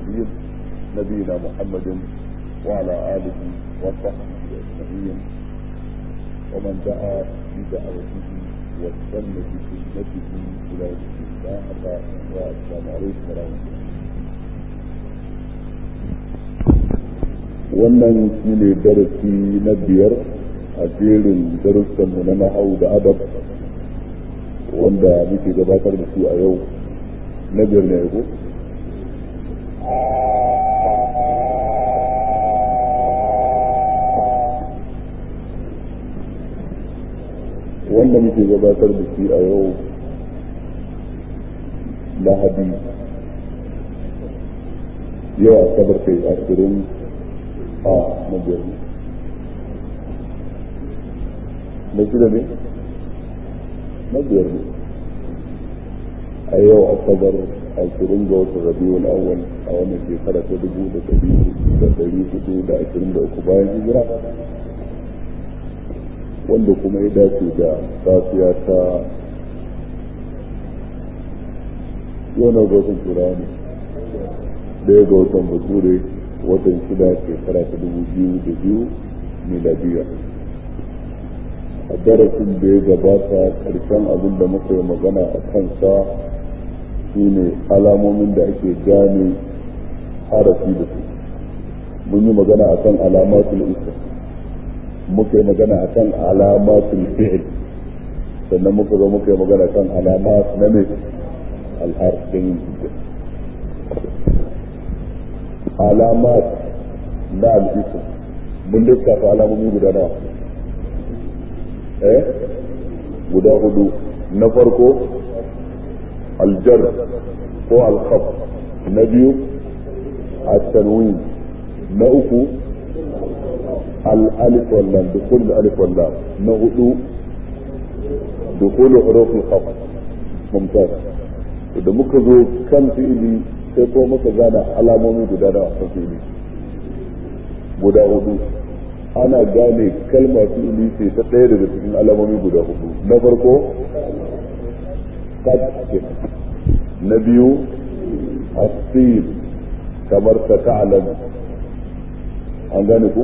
المرسلين نبينا محمد وعلى آله وصحبه أجمعين ومن دعا بدعوته واستنى بسنته إلى يوم الدين والسلام عليكم ورحمة الله wannan shi ne darasi na biyar a jerin darussanmu na nahau da adab wanda muke gabatar da su a yau na biyar ne ko wanda muke gabatar da shi a yau lahadi yau asabar kai ashirin a na biyar ne na shida ne na biyar ne a yau asabar ashirin ga watan rabiul awwal a wannan shekara ta dubu da dari da dari hudu da ashirin da uku bayan hijira wanda kuma ya dace da safiya ta yau na watan turani ɗaya ga watan bature watan shida shekara ta dubu biyu da biyu miladiya a darasin da ya gabata karshen abin da muka yi magana a kansa su ne alamomin da ake gane harafi da su mun yi magana a kan alamatul isa muka yi magana a kan alamatul fi'il sannan muka zo muka yi magana kan alamat na mai al'arfin alamat na al'isa mun lissafa alamomi guda nawa eh guda hudu na farko aljar ko alkhaf na biyu التنوين na uku الألف واللام دخول الألف واللام نهدو دخول حروف الخفض ممتاز idan muka zo kan fi'ili sai ko muka gane alamomi guda da a fi'ili guda hudu ana gane kalmar fi'ili ce ta ɗaya daga cikin alamomi guda hudu na farko kad na biyu asir kamar ta ta'alam an gane ku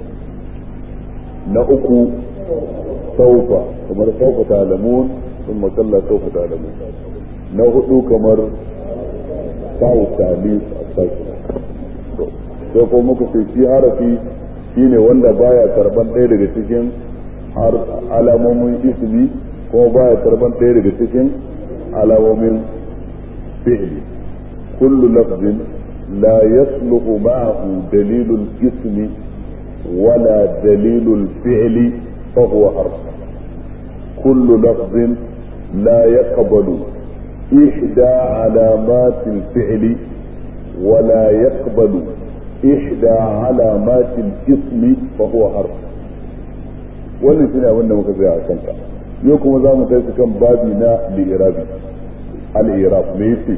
na uku saufa kamar saufa ta'alamun sun makalla saufa ta'alamun na hudu kamar sawu talis a sarki sai ko muka ce shi harafi shine wanda baya karban ɗaya daga cikin alamomin ismi kuma baya karban ɗaya daga cikin alamomin fi'li kullu lafzin la yasluhu ma'ahu dalilul ismi wala dalilul fi'li fa huwa harf kullu lafzin la yaqbalu إحدى علامات الفعل ولا يقبل إحدى علامات الاسم فهو حرف wannan shine abin da muka tsaya a kanka yau kuma za mu kai kan babi na li'irabi al-irab me yace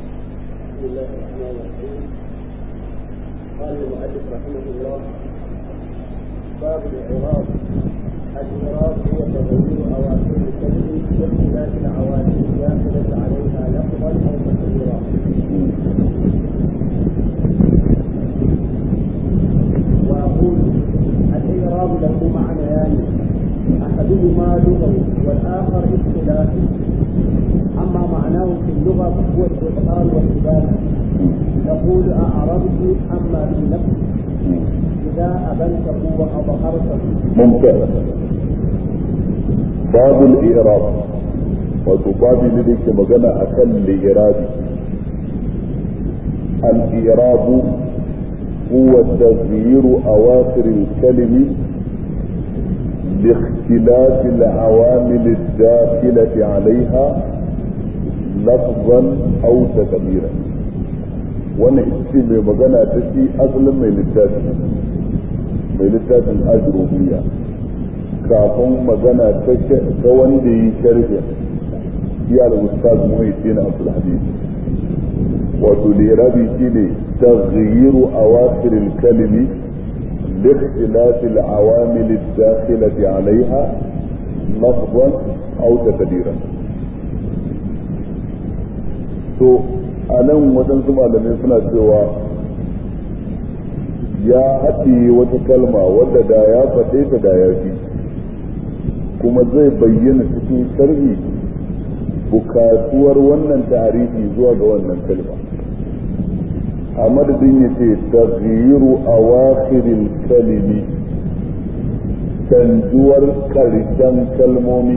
قال المؤلف رحمه الله باب الإعراب الإعراب هو تغيير أواخر الكلم باختلاف العوامل الداخلة عليها لفظا أو تقديرا وأقول الإعراب له معنيان أحدهما لغوي والآخر اصطلاحي أما معناه في اللغة فهو الإبطال والإبانة نقول أعربت أما في نفسي إذا أبنته وأظهرته ممتاز باب الإعراب وتبابي لديك مجنى أكل لإرادي الإعراب هو تغيير أواخر الكلم لاختلاف العوامل الداخلة عليها لفظا أو تقديرا wannan ita ce mai magana ta shi asalin mai littafi mai littafin ajrubiya kafin magana ta wanda yi sharhi shi al-ustaz muhyiddin abdul hadid wato lirabi shine taghyiru awakhir al-kalimi لاختلاف العوامل الداخلة عليها لفظا أو تقديرا. to a nan waɗansu malamai suna cewa ya haɗiye wata kalma wadda da ya faɗe ta da ya fi kuma zai bayyana cikin sharhi bukatuwar wannan tarihi zuwa ga wannan kalma a madadin ya ce taghiru a wakirin kalimi canjuwar karshen kalmomi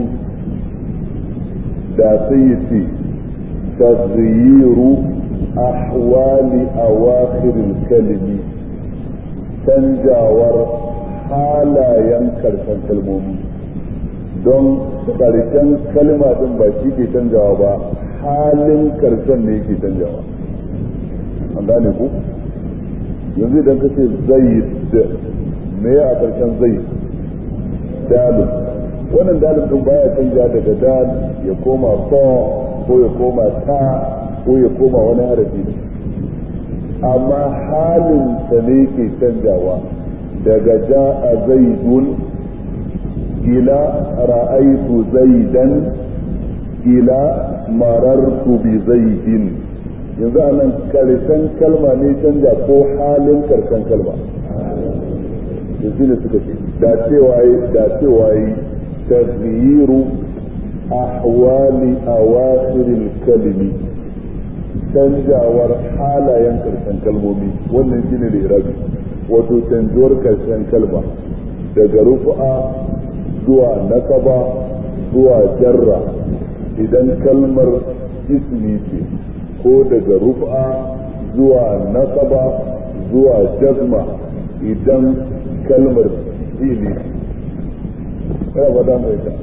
da sai ya ce taghiru ahwali a wakirin kalimi canjawar halayen karshen kalmomi don karshen kalma din ba shi ke canjawa ba halin karshen ne yake canjawa an gane ku yanzu idan ka ce zaid me a karshen zaid dalil wannan dalil din baya canja daga dal ya koma so ko ya koma ta ko ya koma wani harafi ne amma halin sa ne ke canjawa daga ja'a zaidun ila ra'aitu zaidan ila marartu bi zaidin yanzu a nan karshen kalma ne canja ko halin karshen kalma da shi ne suka ce da cewa yi da cewa yi taghiru ahwali awakhiril kalimi canjawar halayen karshen kalmomi wannan shine da irabi wato canjuwar karshen kalma daga rufu'a zuwa nasaba zuwa jarra idan kalmar ismi ce ko daga rufa zuwa nasaba zuwa jazma idan kalmar fili kana fada mai ta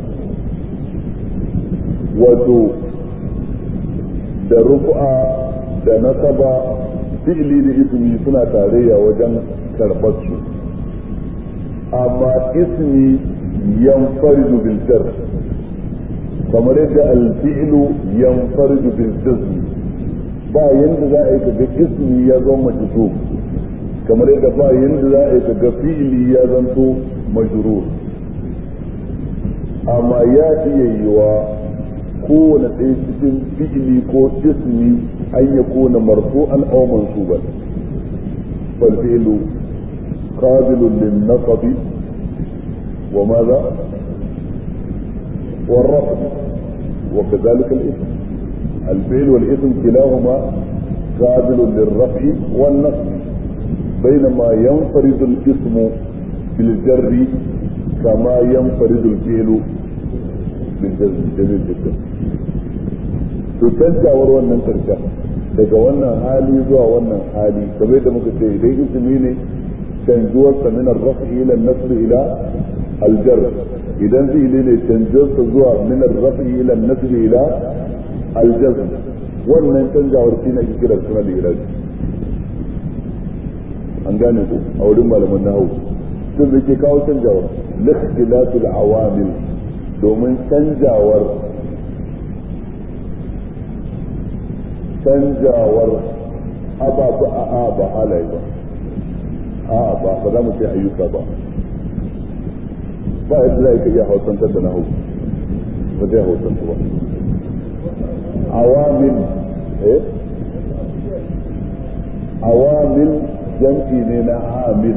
wato da rufa da nasaba fi'ili da ismi suna tarayya wajen karɓar su amma ismi yanfaridu bil jar kamar yadda al-fi'lu yanfaridu bil jazm ba yanda za a yi kaga ismi ya zama majzum kamar yadda ba yanda za a yi kaga fi'li ya zanto majrur amma ya iya yiwa kowane ɗaya cikin fi'li ko ismi an ya kona marfu'an aw mansuban fal fi'lu qabilun lin naqbi wa madha والرفض وكذلك الاسم الفعل والاسم كلاهما قابل للرفع والنصب بينما ينفرد الاسم بالجر كما ينفرد الفعل بالجزم جميل جدا to canjawar wannan karshen daga wannan hali zuwa wannan hali kamar da muka ce idan ismi ne canjuwar sa min ar-raf'i ila an-nasb ila al-jar idan fi'ili ne canjuwar sa zuwa min ar-raf'i ila an-nasb ila al-jazm wannan canjawar shi ne ake kira suna al-irabi an gane ku a wurin malaman nahwu sun da ke kawo canjawar likhtilatul awamil domin canjawar canjawar ababu a a ba halaye ba a ba ba za mu ce ayyuka ba ba yadda za ka iya hausantar da nahu ba zai hausantar ba awamil eh awamil jam'i ne na amil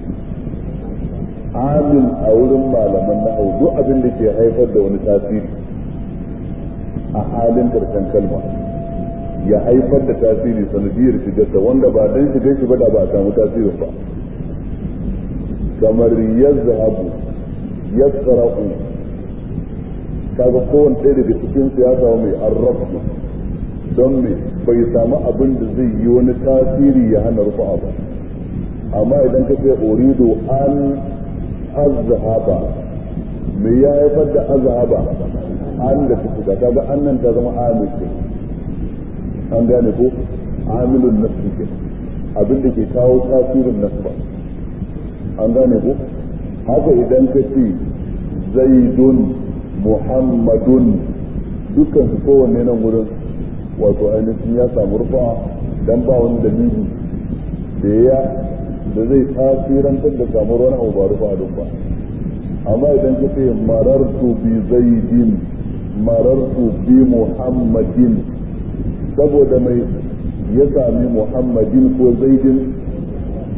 amil a wurin malaman nahu duk abin da ke haifar da wani tasiri a halin karshen kalma ya haifar da tasiri sanadiyar shigarsa wanda ba dan shigar shi ba da ba a samu tasirin ba kamar yazhabu yasra'u kaga kowanne ɗaya daga cikin su ya samu mai arrafu don me bai samu abin da zai yi wani tasiri ya hana rufa ba amma idan ka ce uridu an azhaba me ya haifar da azhaba an da ta shiga kaga annan ta zama amil an gane ko amilun nafsi ke abin da ke kawo tasirin nasba an gane ko haka idan ka ce zaidun muhammadun dukkan su kowanne nan wurin wato ainihin ya samu rufa dan ba wani dalili da ya da zai tasirantar da samuwar wani abu ba rufa a ba amma idan ka ce marartu bi zaidin marartu bi muhammadin saboda mai ya sami muhammadin ko zaidin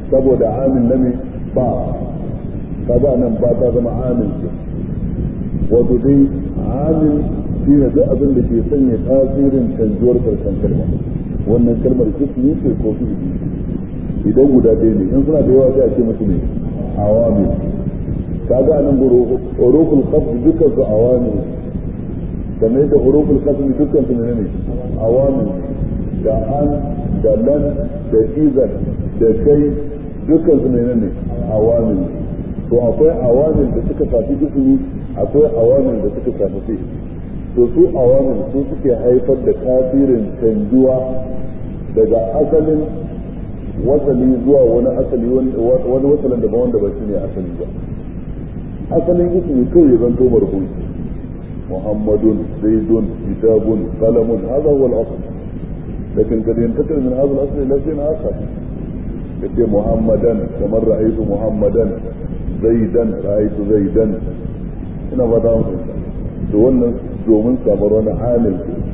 saboda amin na me ba kaga nan ba ta zama amin ce wato dai amin shi ne duk abin da ke sanya tasirin canjuwar karshen kalma wannan kalmar ismi ce ko fi'ili idan guda ɗaya ne in suna da yawa sai a ce musu ne awamil kaga nan huruful qasd dukkan su awamil kamar da huruful qasd dukkan su ne awamil da an da lan da izan da kai dukkan su ne ne awamil to akwai awamil da suka shafi ismi akwai awamil da suka shafi fi'il to su awamil su suke haifar da tasirin canjuwa daga asalin wasali zuwa wani asali wani wasalin daban wanda ba shi ne asali ba asalin ismi kawai zan to marfu muhammadun zaidun kitabun qalamun hadha huwa al-asl lakin kad yantakil min hadha al-asl ila shay'in akhar kace muhammadan kamar ra'aytu muhammadan zaidan ra'aytu zaidan ina ba da to wannan domin samar wani amil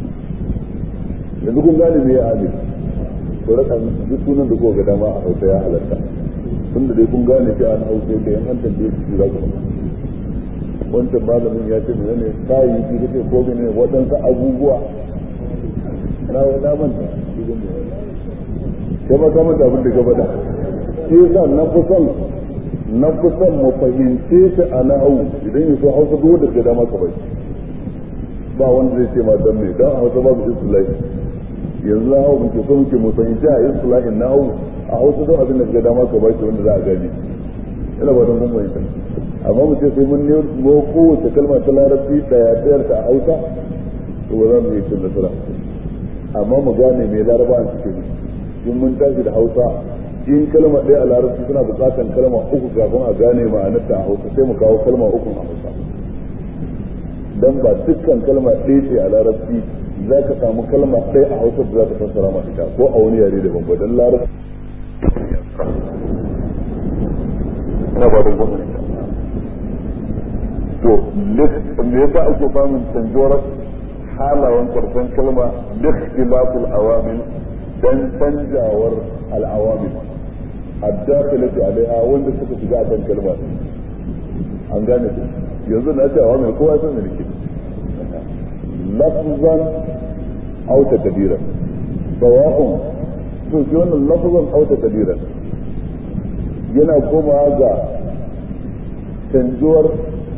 yanzu kun gane me ya amil to raka duk sunan da kuka ga dama a hausa ya halatta tunda dai kun gane shi an hausa da yan an tambaye su za ku wancan malamin ya ce mene ne kayayyaki kace ko mene waɗansu abubuwa na na manta kai ma ka manta abin da ka faɗa shi yasa na fi son na fi son mu fahimce ta a na'au idan ya so hausa duk wanda ga dama ka bai ba wanda zai ce ma dan me dan a hausa babu istilahi yanzu na hau muke so muke mu fahimci a istilahin na hau a hausa don abin da ga dama ka bashi wanda za a gani ina ba don mun fahimta amma mu ce sai mun nemo kowace kalma ta larabci daya dayar ta a hausa to ba za mu yi cin nasara amma mu gane me laraba a cikin in mun tashi da hausa in kalma ɗaya a larabci suna buƙatar kalma uku kafin a gane ma'anarta a hausa sai mu kawo kalma uku a hausa dan ba dukkan kalma ɗaya ce a larabci za ka samu kalma ɗaya a hausa da za ka fassara ma ita ko a wani yare daban ba dan larabci ina ba don gwamnati to me yasa ake samun canjuwar halayen karshen kalma likhtilafil awamil dan canjawar al'awamil الداخلة عليها wanda suka shiga akan kalma an gane su yanzu na ce awamil kowa san da nake lafzan aw takdiran sawa'un to shi wannan lafzan aw takdiran yana komawa ga canjuwar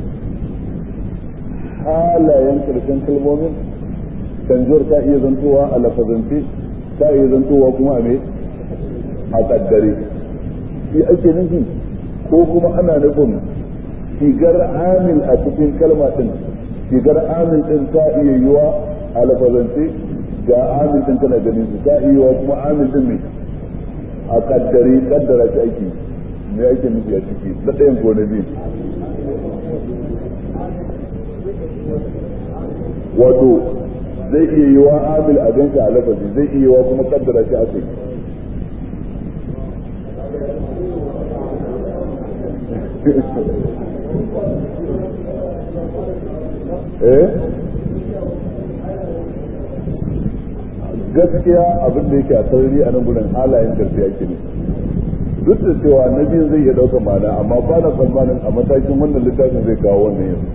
halayen karshen kalmomin canjuwar ta iya zantowa a lafazance ta iya zantowa kuma a me a kaddare shi ake nufi ko kuma ana nufin shigar amil a cikin kalma din shigar amil din ta iya yiwa a lafazance ga amil din tana ganin su ta iya yiwa kuma amil din ne a kaddare kaddara shi ake me ake nufi a ciki na ɗayan ko na biyu wato zai iya yiwa amil a ganka a lafazi zai iya yiwa kuma kaddara shi ake eh gaskiya abin da yake a sarari a nan gudun halayen karfi ake ne duk da cewa na biyu zai iya ɗaukar ma'ana amma ba na tsammanin a matakin wannan littafin zai kawo wannan yanzu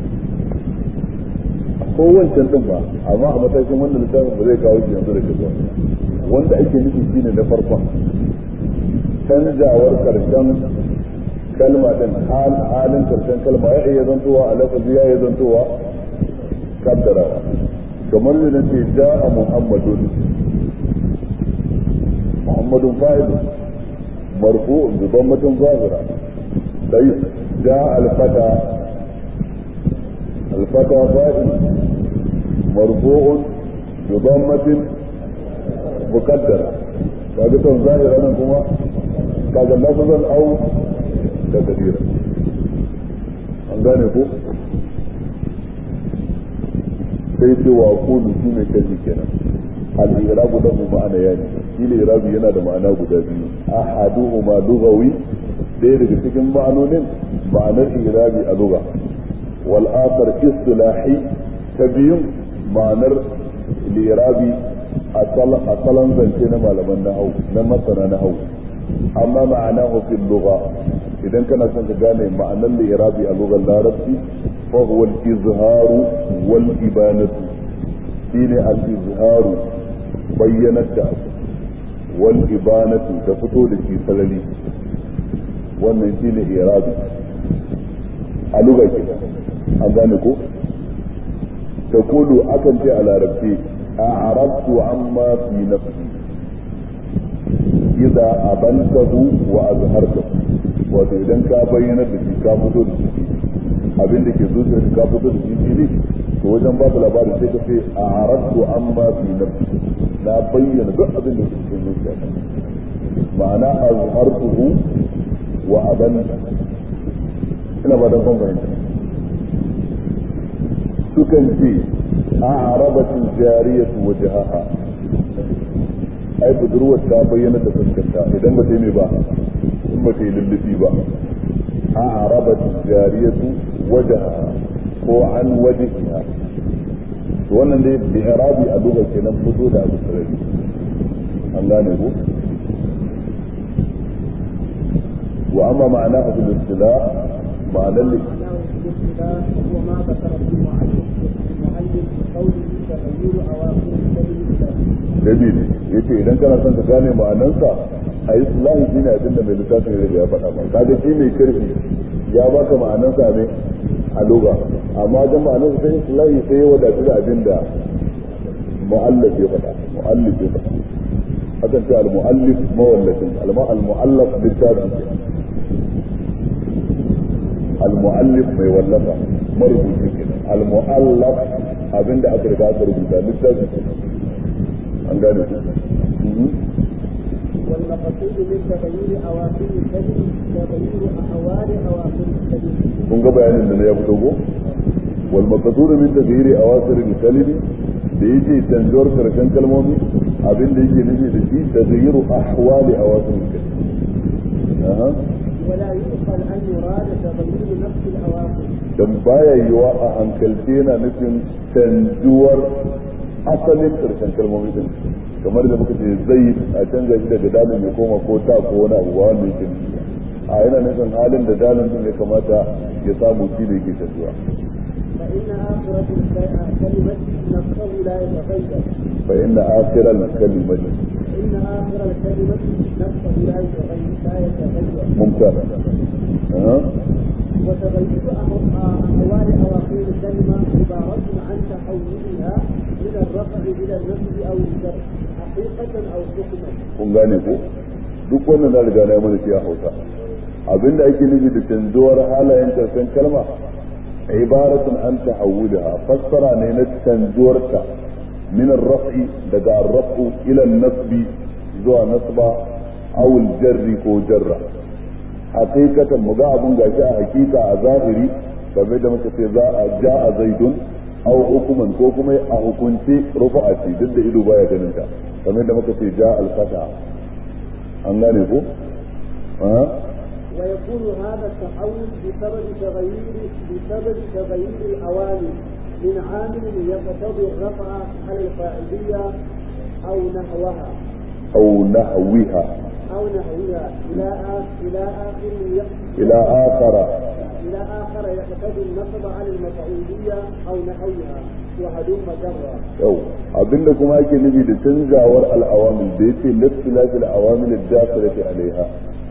ko wancan din ba amma a matakin wannan littafin ba zai kawo shi yanzu da ke wanda ake nufi shine na farkon canjawar karshen kalma din halin karshen kalma ya iya zantowa a lafazi ya iya zantowa kaddarawa kamar da nace ja'a muhammadun muhammadun fa'il marfu bi dhammatin zahira dai ja'a al-fata al-fata fa'il marfu'un bi dhammatin muqaddara kaga ton zahira nan kuma kaga lafazan au da kabira an gane ko sai ce wa kulu shi ne kaji kenan al-irabu da mu ma'ana yani shi ne irabu yana da ma'ana guda biyu ahaduhuma lughawi ɗaya daga cikin ma'anonin ma'anar irabi a lugha wal akhar istilahi ta biyun ma'anar irabi a salon zance na malaman nahau na masana nahau amma ma'anahu fil lugha idan kana son ka gane ma'anar li'irabi a lugar larabci fa huwa al-izharu wal ibanatu shine al-izharu bayyanar da wal ibanatu da fito da shi sarari wannan shine i'rabi a lugar ke an gane ko taqulu akan ce a larabci a'rabtu amma fi nafsi idza abantahu wa azhartahu wato idan ka bayyana da shi ka fito da shi abin da ke zuciya ka fito da shi fili to wajen ba da labarin sai ka ce a arabtu amma fi nafsi na bayyana duk abin da ke cikin zuciya ma'ana azhartuhu wa aban ina ba da kan fahimta sukan ce a arabatin jariyatu wajhaha ai budurwar ta bayyana da fuskanta idan ba ta yi mai ba in ba ta yi lullufi ba a arabat jariyatu wajaha ko an wajihiha to wannan dai bi irabi a duba kenan fito da abu sarari an gane ko wa amma ma'ana a fil istila ma'anar li هو ما ذكر في المؤلف المؤلف بقوله تغيير اواخر الكلمه David ya ce idan kana son ka gane ma'anansa a yi sulahi shi ne abin da mai littafin ya ya faɗa ba kaga shi mai karfi ya baka ma'anansa ne a loga amma ga ma'anansa sai sulahi sai ya wadatu da abin da mu'allaf ya faɗa mu'allif ya faɗa hakan ce al-mu'allif mawallafin al-mu'allaf littafin ke al-mu'allif mai wallafa marubuci kenan al-mu'allaf abinda aka riga aka rubuta littafin kenan an gane ku والمقصود من تغيير اواخر الكلم تغيير احوال اواخر الكلم kun ga bayanin da na ya fito ko wal maqsud min taghyiri awasir al kalimi da yake canjuwar karshen kalmomi abin da yake nufi da shi taghyiru ahwali awasir al kalimi aha ولا يؤخذ ان يراد تغيير نفس الاواخر dan baya yiwa a hankalce yana nufin canjuwar asalin karshen kalmomi din kamar da muka ce zai a canza shi daga dalin ya koma ko ta ko wani abu ba wanda yake nufi a yana nufin halin da dalin din ya kamata ya samu shi da yake canjuwa فان اخره الكلمه نفسه لا يتغير fa inna akhiral kalimati فان اخر الكلمه نفسه لا يتغير لا يتغير ممتاز أه. وتغير أحوال أواخر الكلمة عبارة عن تحولها من الرفع إلى النصب أو الجر حقيقة أو حكما kun gane ko duk wannan na riga na yi mana shi a hausa abinda ake nufi da canzuwar halayen karshen kalma ibaratun an tahawwulaha fassara ne na canzuwarta min ar-raf'i daga ar-raf'u ila an-nasbi zuwa nasba aw al-jarri ko jarra hakikatan mu ga abun gashi a hakika a zahiri kamar da muka ce za a ja'a zaidun aw hukuman ko kuma a hukunci rufa'a ce duk da ido baya ganin ta kamar da muka ce ja al-fata an gane ko ha ويكون هذا التحول بسبب تغيير بسبب تغيير الأوامر من عامل يقتضي الرفع على الفاعلية أو نحوها aw nahwiha أو نحوها إلى آخر إلى آخر يق- ila akhara إلى آخر يقتضي النصب على المفعولية أو نحوها وهلم جرا yau abinda kuma ake nufi da canzawar al'awamil da yace lastilafi al'awamil ad-dakhilati alaiha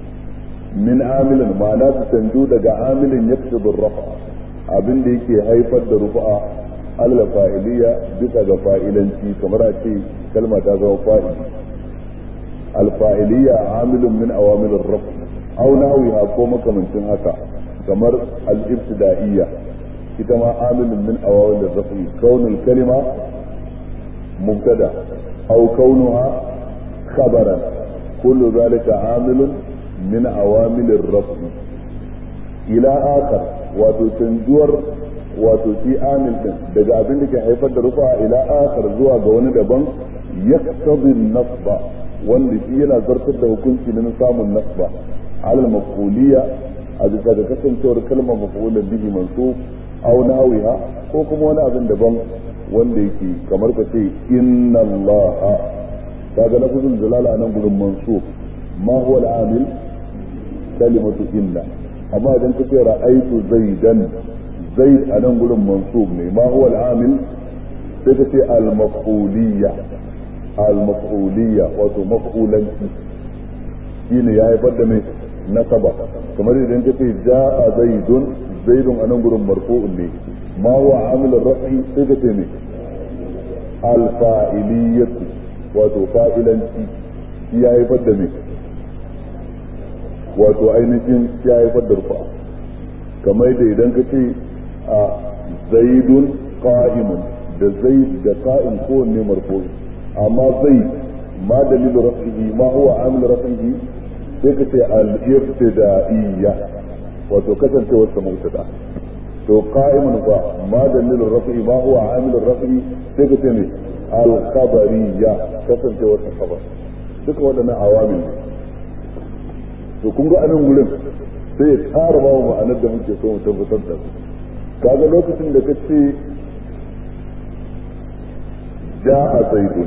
min amilin ma'ana su canju daga amilin yaktubu rafa abinda yake haifar da rufa'a alal fa'iliya bisa ga fa'ilanci kamar a ce kalma ta zama fa'ili al-fa'iliya amilun min awamil ar-rafa aw nahwiha ko makamancin haka kamar al-ibtida'iyya ita ma amilun min awamil ar-rafa kaunul kalima مبتدا او كونها خبرا كل ذلك عامل من عوامل الرفع الى اخر wato canjuwar wato shi amil din daga abin da ke haifar da rufa ila akhar zuwa ga wani daban yaktabi nasba wanda shi yana zartar da hukunci na samun nasba alal maf'uliyya a bisa ga kasancewar kalmar maf'ulan bihi mansub aw nawiha ko kuma wani abin daban wanda yake kamar ka ce inna allaha kaga lafzul jalala nan gurin mansub ma huwa al-amil kalimatu inna amma idan kace ra'aytu zaidan zaid a nan gurin mansub ne ma huwa al-amil sai kace al-maf'uliyya al-maf'uliyya wato maf'ulanci shine ya haifar da mai nasaba kamar idan kace ja'a zaidun zaidun a nan gurin marfu'un ne ma huwa amil ar-raf'i sai kace ne al-fa'iliyyatu wato fa'ilanci ya haifar da mai wato ainihin ya haifar da rufa kamar da idan ka ce a zaidun qa'imun da zaid da qa'im kowanne marfu amma zaid ma dalilu rafihi ma huwa amil rafihi sai ka ce al-ibtida'iyya wato kasancewar sa mubtada to qa'imun fa ma dalilu rafihi ma huwa amil rafihi sai ka ce ne al-khabariyya kasancewar sa khabar duka waɗannan awamil ne to kun ga anan gurin sai ya ƙara ba mu ma'anar da muke so mu tabbatar da su kaga lokacin da ka ce ja'a zaidun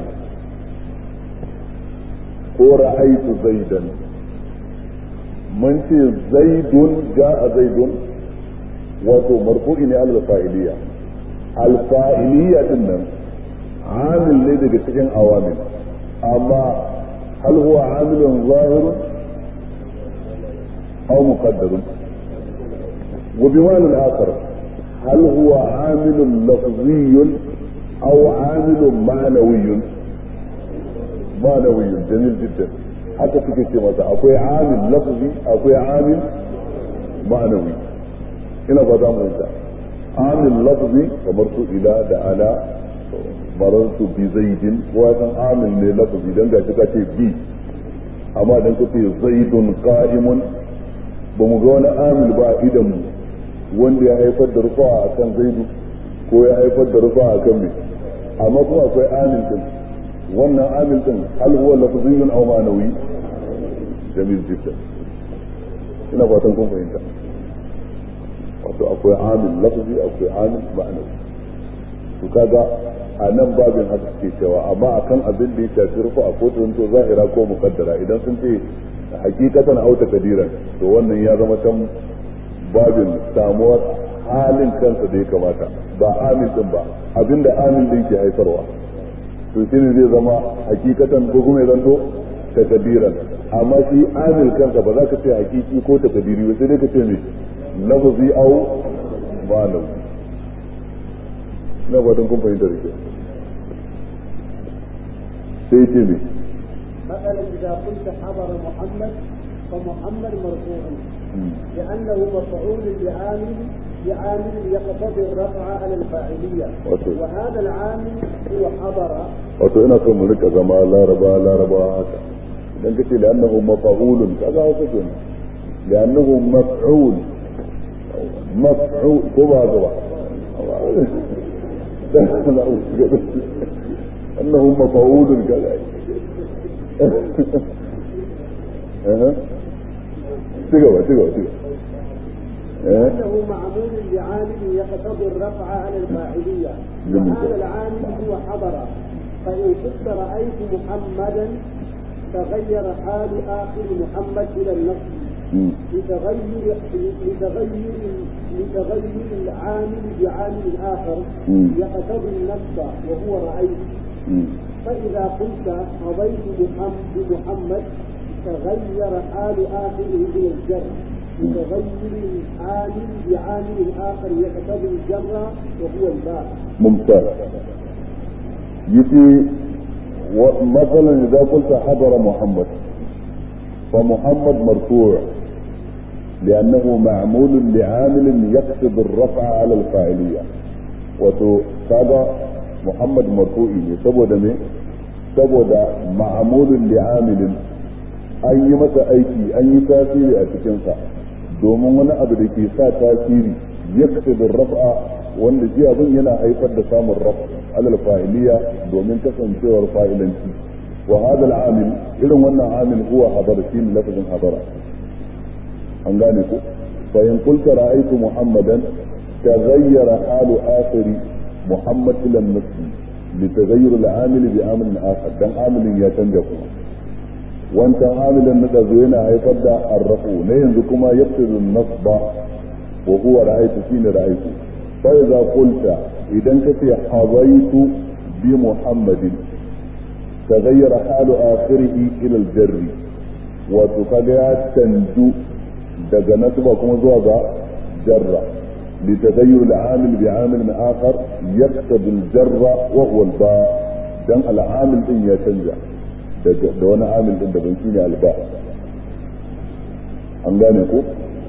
ko ra'aitu zaidan mun ce zaidun ja'a zaidun wato marfu'i ne al-fa'iliya al-fa'iliya din nan amil ne daga cikin awamil amma hal huwa amilun zahirun أو مقدر وبمعنى آخر هل هو عامل لفظي أو عامل معنوي معنوي جميل جدا حتى في كتير أقوي عامل لفظي أقوي عامل معنوي هنا بدأ أنت عامل لفظي ومرت إلى دعنا مررت بزيد وهذا عامل لفظي دنجا كتاتي بي أما دنجا زيد قائم ba mu ga wani amil ba a idan wanda ya haifar da rufa a kan zaidu ko ya haifar da rufa a kan mai amma kuma akwai amil din wannan amil din hal huwa lafziyun aw ma'nawi jamil jiddan ina fatan kun fahimta wato akwai amil lafzi akwai amil ma'nawi to kaga a nan babin haka suke cewa amma akan abin da ya shafi rufa a kotun to zahira ko muqaddara idan sun ce hakikatan auta kadiran to wannan ya zama can babin samuwar halin kansa da ya kamata ba amin din ba abinda amin din ke haifarwa to shine zai zama hakikatan ko kuma ya zanto takadiran amma shi amil kansa ba za ka ce hakiki ko takadiri ba sai dai ka ce me lafzi au ma'anawi na fatan kun fahimta da ke sai ce me مثلا إذا قلت حضر محمد فمحمد مرفوع لأنه مفعول بعامل بعامل يقتضي الرفع على الفاعلية وهذا العامل هو حضر wato ina son mu rika zama laraba laraba haka idan kace da annahu maf'ulun kaza haka kenan da annahu maf'ul maf'ul ko ba ga ba annahu maf'ulun kaza تقوى تقوى تقوى لأنه معمول بعامل يقتضي الرفع على الفاعلية وهذا العامل هو حضر فإن كنت رأيت محمدا تغير حال آخر محمد إلى النصب لتغير لتغير لتغير العامل بعامل آخر يقتضي النصب وهو رأيت فإذا قلت قضيت بمحمد تغير حال آخره إلى الجر بتغير العامل بعامل آخر يقتضي الجر وهو الباء. ممتاز. يجي مثلا إذا قلت حضر محمد فمحمد مرفوع لأنه معمول لعامل يقصد الرفع على الفاعلية وهذا محمد مرفوعي ne saboda me saboda ma'amulun li'amilin an yi masa aiki an yi tasiri a cikinsa domin wani abu da ke sa tasiri ya da raf'a wanda shi abin yana haifar da samun raf alal fa'iliya domin kasancewar fa'ilanci wa hadha al-amil irin wannan amil huwa hadara shi ne lafazin hadara an gane ku fa in qulta ra'aytu muhammadan taghayyara halu akhiri محمد الى النصب لتغير العامل بعامل اخر دان عامل يا تنجا كما wancan amilin na ɗazu yana haifar da arrafu na yanzu kuma yaftizu nasba wa huwa ra'aytu shine ra'aytu fa idza qulta idan kace hawaitu bi muhammadin taghayyara halu akhirih ila al-jarr wato kaga ya canju daga nasba kuma zuwa ga jarra لتغير العامل بعامل آخر يقتضي الجر وهو الباء دم العامل إن يتنجح da wani amil din daban shine alba an gane ko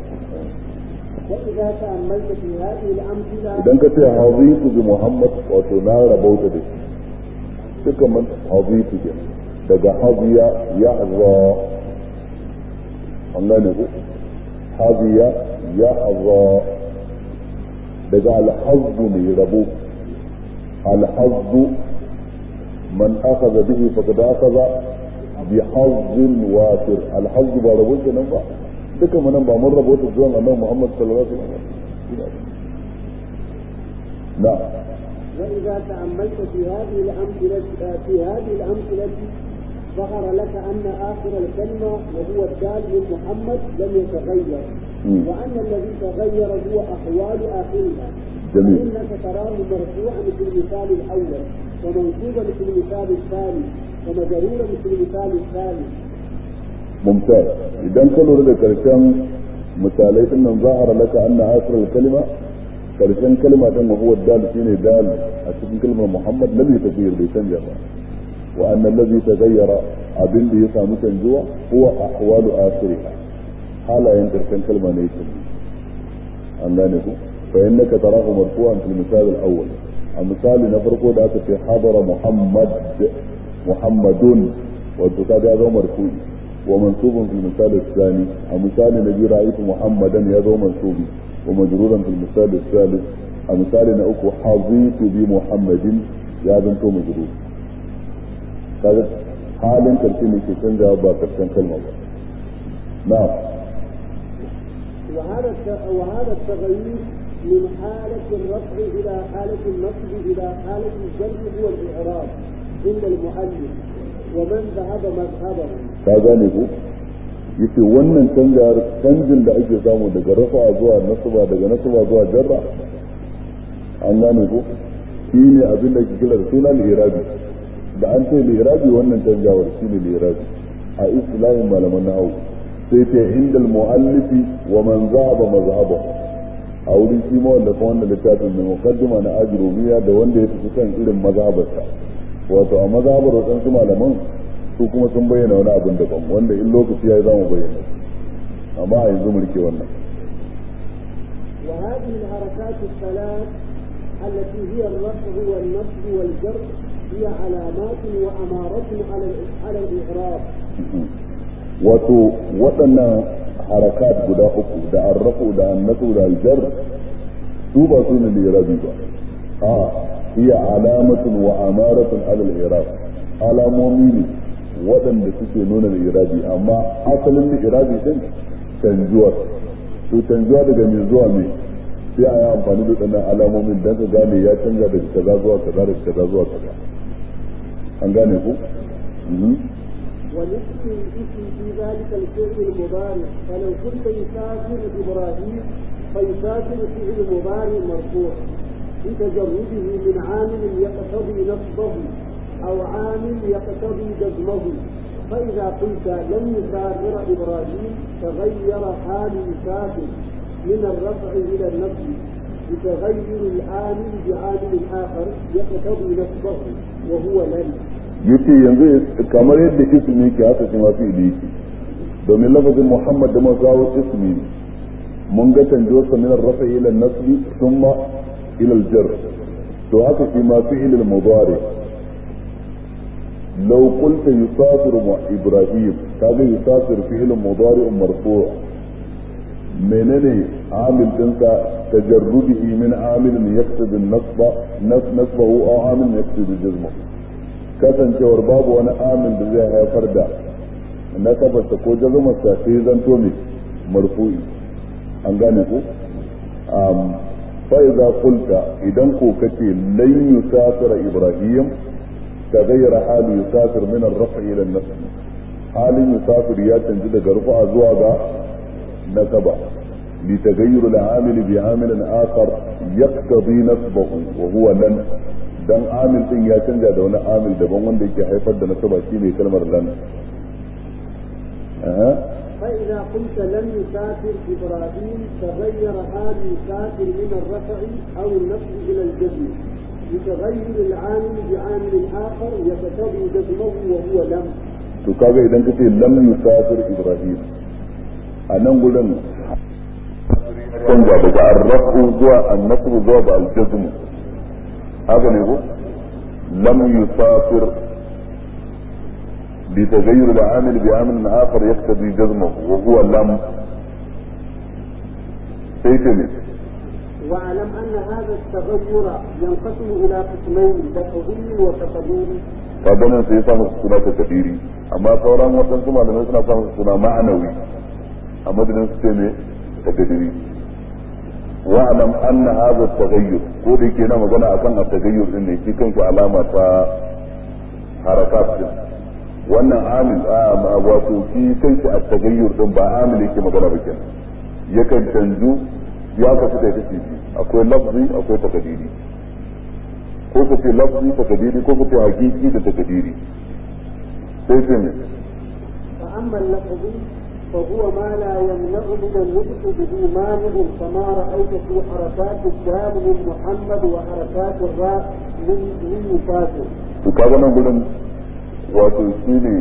وإذا تأملت في هذه الأمثلة idan ka ce hazitu bi muhammad wato na rabauta da shi duka man hazitu ke daga haziya ya hazza an gane ko haziya ya hazza daga alhazzu ne rabo alhazzu man akhadha bihi faqad akhadha bi hazzin wafir alhazzu ba rabo kenan ba duka mu nan ba mun rabo ta zuwan annabi Muhammad sallallahu alaihi wasallam na'am وإذا تأملت في هذه الأمثلة في هذه الأمثلة ظهر لك أن آخر الكلمة وهو الدال من محمد لم يتغير مم. وأن الذي تغير هو أحوال آخرها جميل. فإنك تراه مرفوعا في المثال الأول ومنصوبا في المثال الثاني ومجرورا في المثال الثالث ممتاز idan ka lura da karshen misalai din nan zahara laka anna asr kalima karshen kalma din wa huwa dal shine dal a cikin kalmar muhammad lam yataghayyar bai canja ba wa anna allazi taghayyara abin da ya samu canjuwa huwa ahwalu akhiriha halayen karshen kalma ne yake an gane ku fa innaka tarahu marfu'an fil misal al-awwal a misali na farko da aka ce hadara muhammad muhammadun wato kaga ya zama marfu'i ومنصوب في المثال الثاني مثال نبي رأيت محمدا يدعو منصوب ومجرورا في المثال الثالث مثال نأكو حظيت بمحمد يا بنت مجرور هذا حال كرتين في تنجا با كرتين كلمة با. نعم وهذا الت- وهذا التغيير من حالة الرفع إلى حالة النصب إلى حالة الجر هو الإعراب عند المؤلف ومن ذهب مذهبه ka gane ko yace wannan canjar canjin da ake samu daga rafa zuwa nasaba daga nasaba zuwa jarra an gane ko shi ne abin da ke kira da suna lirabi da an ce lirabi wannan canjawar shi ne lirabi a islamin malaman nahawu sai ce inda muallifi wa man zaba mazhaba a wurin shi ma wanda kuma wannan littafin mai muqaddima na ajrumiya da wanda ya tafi kan irin mazhabarsa wato a mazhabar wadansu malaman su kuma sun bayyana wani abin daban wanda in lokaci ya yi za mu bayyana amma a yanzu mu rike wannan وهذه الحركات الثلاث التي هي الرفع والنصب والجر هي علامات وأمارة على على الإعراب wato waɗannan harakat guda uku da arrafu da annasu da aljar su ba su ne lirabi ba a iya alamatun wa amaratun alal irab alamomi ne waɗanda suke nuna lirabi amma asalin lirabi din canjuwar to canjuwa daga mai zuwa mai sai a yi amfani da waɗannan alamomin don ka gane ya canja daga kaza zuwa kaza daga kaza zuwa kaza an gane ku Mhm. ونفس الاسم في ذلك الفعل المضارع فلو كنت يسافر إبراهيم فيسافر فعل مضارع مرفوع بتجرده من عامل يقتضي نصبه أو عامل يقتضي جزمه فإذا قلت لن يسافر إبراهيم تغير حال يسافر من الرفع إلى النصب بتغير العامل بعامل آخر يقتضي نصبه وهو لن yace yanzu kamar yadda ismi ke haka shi ma fi'ili yake domin lafazin Muhammad da mun kawo ismi ne mun ga canjo sa min ar-rafi ila an-nasb thumma ila al-jar to haka shi ma fi'il al-mudari law qulta yusafiru ma ibrahim kaga yusafiru fi'il mudari marfu' menene عامل dinka تجرده من عامل يقتضي النصب نصبه او عامل يقتضي جزمه kasancewar babu wani amin da zai haifar da nasabarsa ko jazumarsa sai zanto mai marfu'i an gane ku fa idza qulta idan ko kace lan yusafira ibrahim tagayyara halu yusafir min ar-raf' ila an-nasb halin yusafir ya canji daga rufa zuwa ga nasaba لتغير العامل بعامل آخر يقتضي نصبه وهو لن dan amil din ya canja da wani amil daban wanda yake haifar da nasaba shine kalmar lan فإذا قلت لم يسافر إبراهيم تغير هذا يسافر من الرفع أو النصب إلى الجزم لتغير العامل بعامل آخر يقتضي جزمه وهو لم to kaga idan ka ce lam yusafir ibrahim a nan gurin canja daga arrafu zuwa annasru zuwa ga aljazm haka ne ko lam yusafir بتغير العامل بعامل اخر يقتضي جزمه وهو لم سيتمت واعلم ان هذا التغير ينقسم الى قسمين تفضيل وتقدير kaga nan sai ya samu suna ta kadiri amma sauran waɗansu malamai suna samun suna ma'anawi a madadin su ce ne ta kadiri wa'alam anna hadha taghayyur ko da yake na magana akan at-taghayyur din ne shi kanshi alama ta harakat din wannan amil a wato shi kanshi at-taghayyur din ba amil yake magana ba kenan yakan canju ya kasu da take akwai lafzi akwai takadiri ko ka ce lafzi takadiri ko ka ce hakiki da takadiri sai ce ne فأما اللفظ فهو ما لا يمنع من النطق به مانع كما رأيت في حركات الدال من محمد وحركات الراء من من مسافر. to kaga nan gurin wato shi ne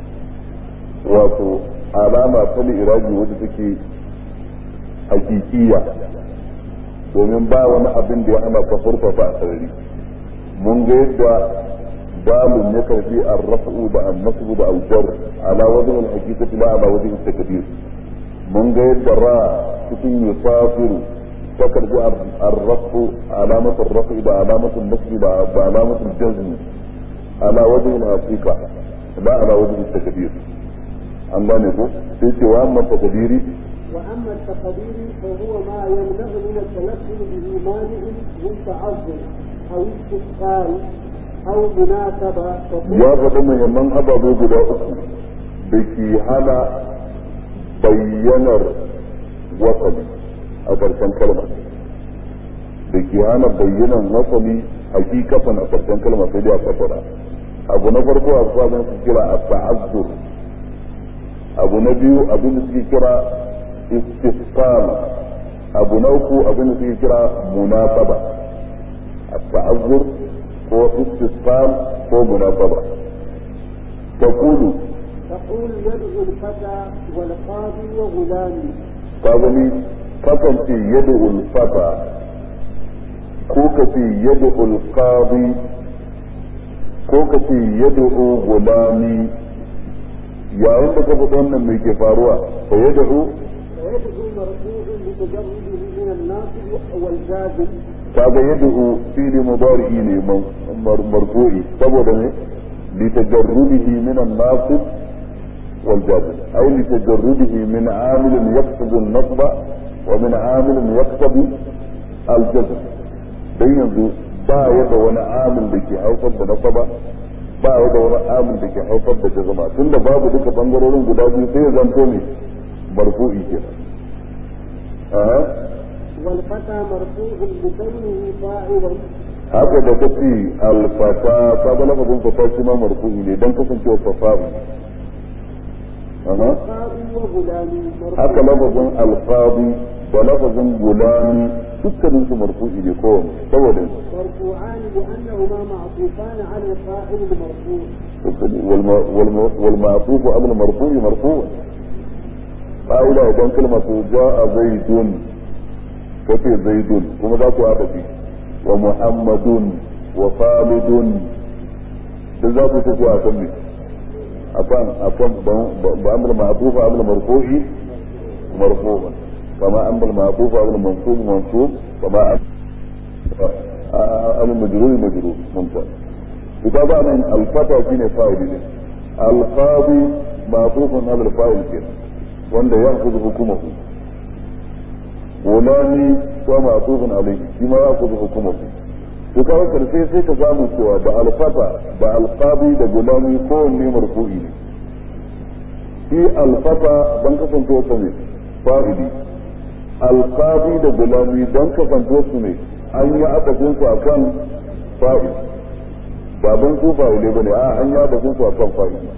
wato alama ta iraji wadda take hakikiya domin ba wani abin da ya hana ka furfafa a sarari mun ga yadda dalun ya karbi arrafu da annasu da aljar ala wajen alhaqiqati la ala wajen takdir mun ga yadda ra cikin yusafiru ta karbi arrafu alamatu arrafu da alamatu nasbi da alamatu jazm ala wajen alhaqiqa la ala wajen takdir an gane ko sai ce wa amma takdiri وأما التقدير فهو ما يمنع من التلفظ به مانع من تعظم أو استثقال أو مناسبة ya faɗi muhimman ababe guda uku da ke hana bayyanar wasali a ƙarshen kalma da ke hana bayyanar wasali hakikatan a ƙarshen kalma sai dai a kafara abu na farko a sabon su kira a ta'azzur abu na biyu abin da suke kira istisqal abu na uku abin da suke kira munasaba التعذر هو استثقال هو مناسبة تقول تقول يدعو الفتى والقاضي وغلامي قابلي كفن في يدعو الفتى كوك في يدعو القاضي كوك في يدعو غلامي يا عند كفتون من كي فاروا فيدعو ويدعو مرفوع لتجرده من الناصب والجازم kaga yad'u fili mudari'i ne marfu'i saboda ne li tajarrudihi min an-nasib wal jazm ay li tajarrudihi min 'amil yaqtadi an-nasb wa min 'amil yaqtadi al-jazm dan yanzu ba ya da wani amil da ke haifar da nasaba ba ya da wani amil da ke haifar da jazma tunda babu duka bangarorin guda biyu sai ya zanto ne marfu'i kenan والفتى مرفوع بكونه فاعلا haka da ta ce alfata ka ga lafazin fata shi ma marfu'i ne dan kasancewa fasa'i والقاضي وغلامي haka lafazin alfadi da lafazin gulami dukkanin su marfu'i ne kowane saboda مرفوعان لأنهما معطوفان على الفاعل المرفوع والمعطوف على المرفوع مرفوع قاعدة idan kalmar su ja'a zaidun kace zaidun kuma za ku haɗa fi wa muhammadun wa khalidun da za ku tafi a kan ne akan akan ba amr ma'tuf amr marfu'i marfu'an kama amr ma'tuf amr mansub mansub kama amr majrur majrur mumtaz idan ba nan al-fata shine fa'ili ne al-qadi ma'tufun ala al-fa'il kenan wanda ya kuzu hukumahu gulani ko ma'tufun alayhi shi ma ya kuzu hukumahu to kawai karshe sai ka samu cewa da alfata da alqabi da gulami kowanne marfu'i ne shi alfata don kasanto su ne fa'ili alqadi da gulami don kasanto su ne an yi adadin su akan fa'ili ba don su fa'ile bane a an yi adadin su akan fa'ili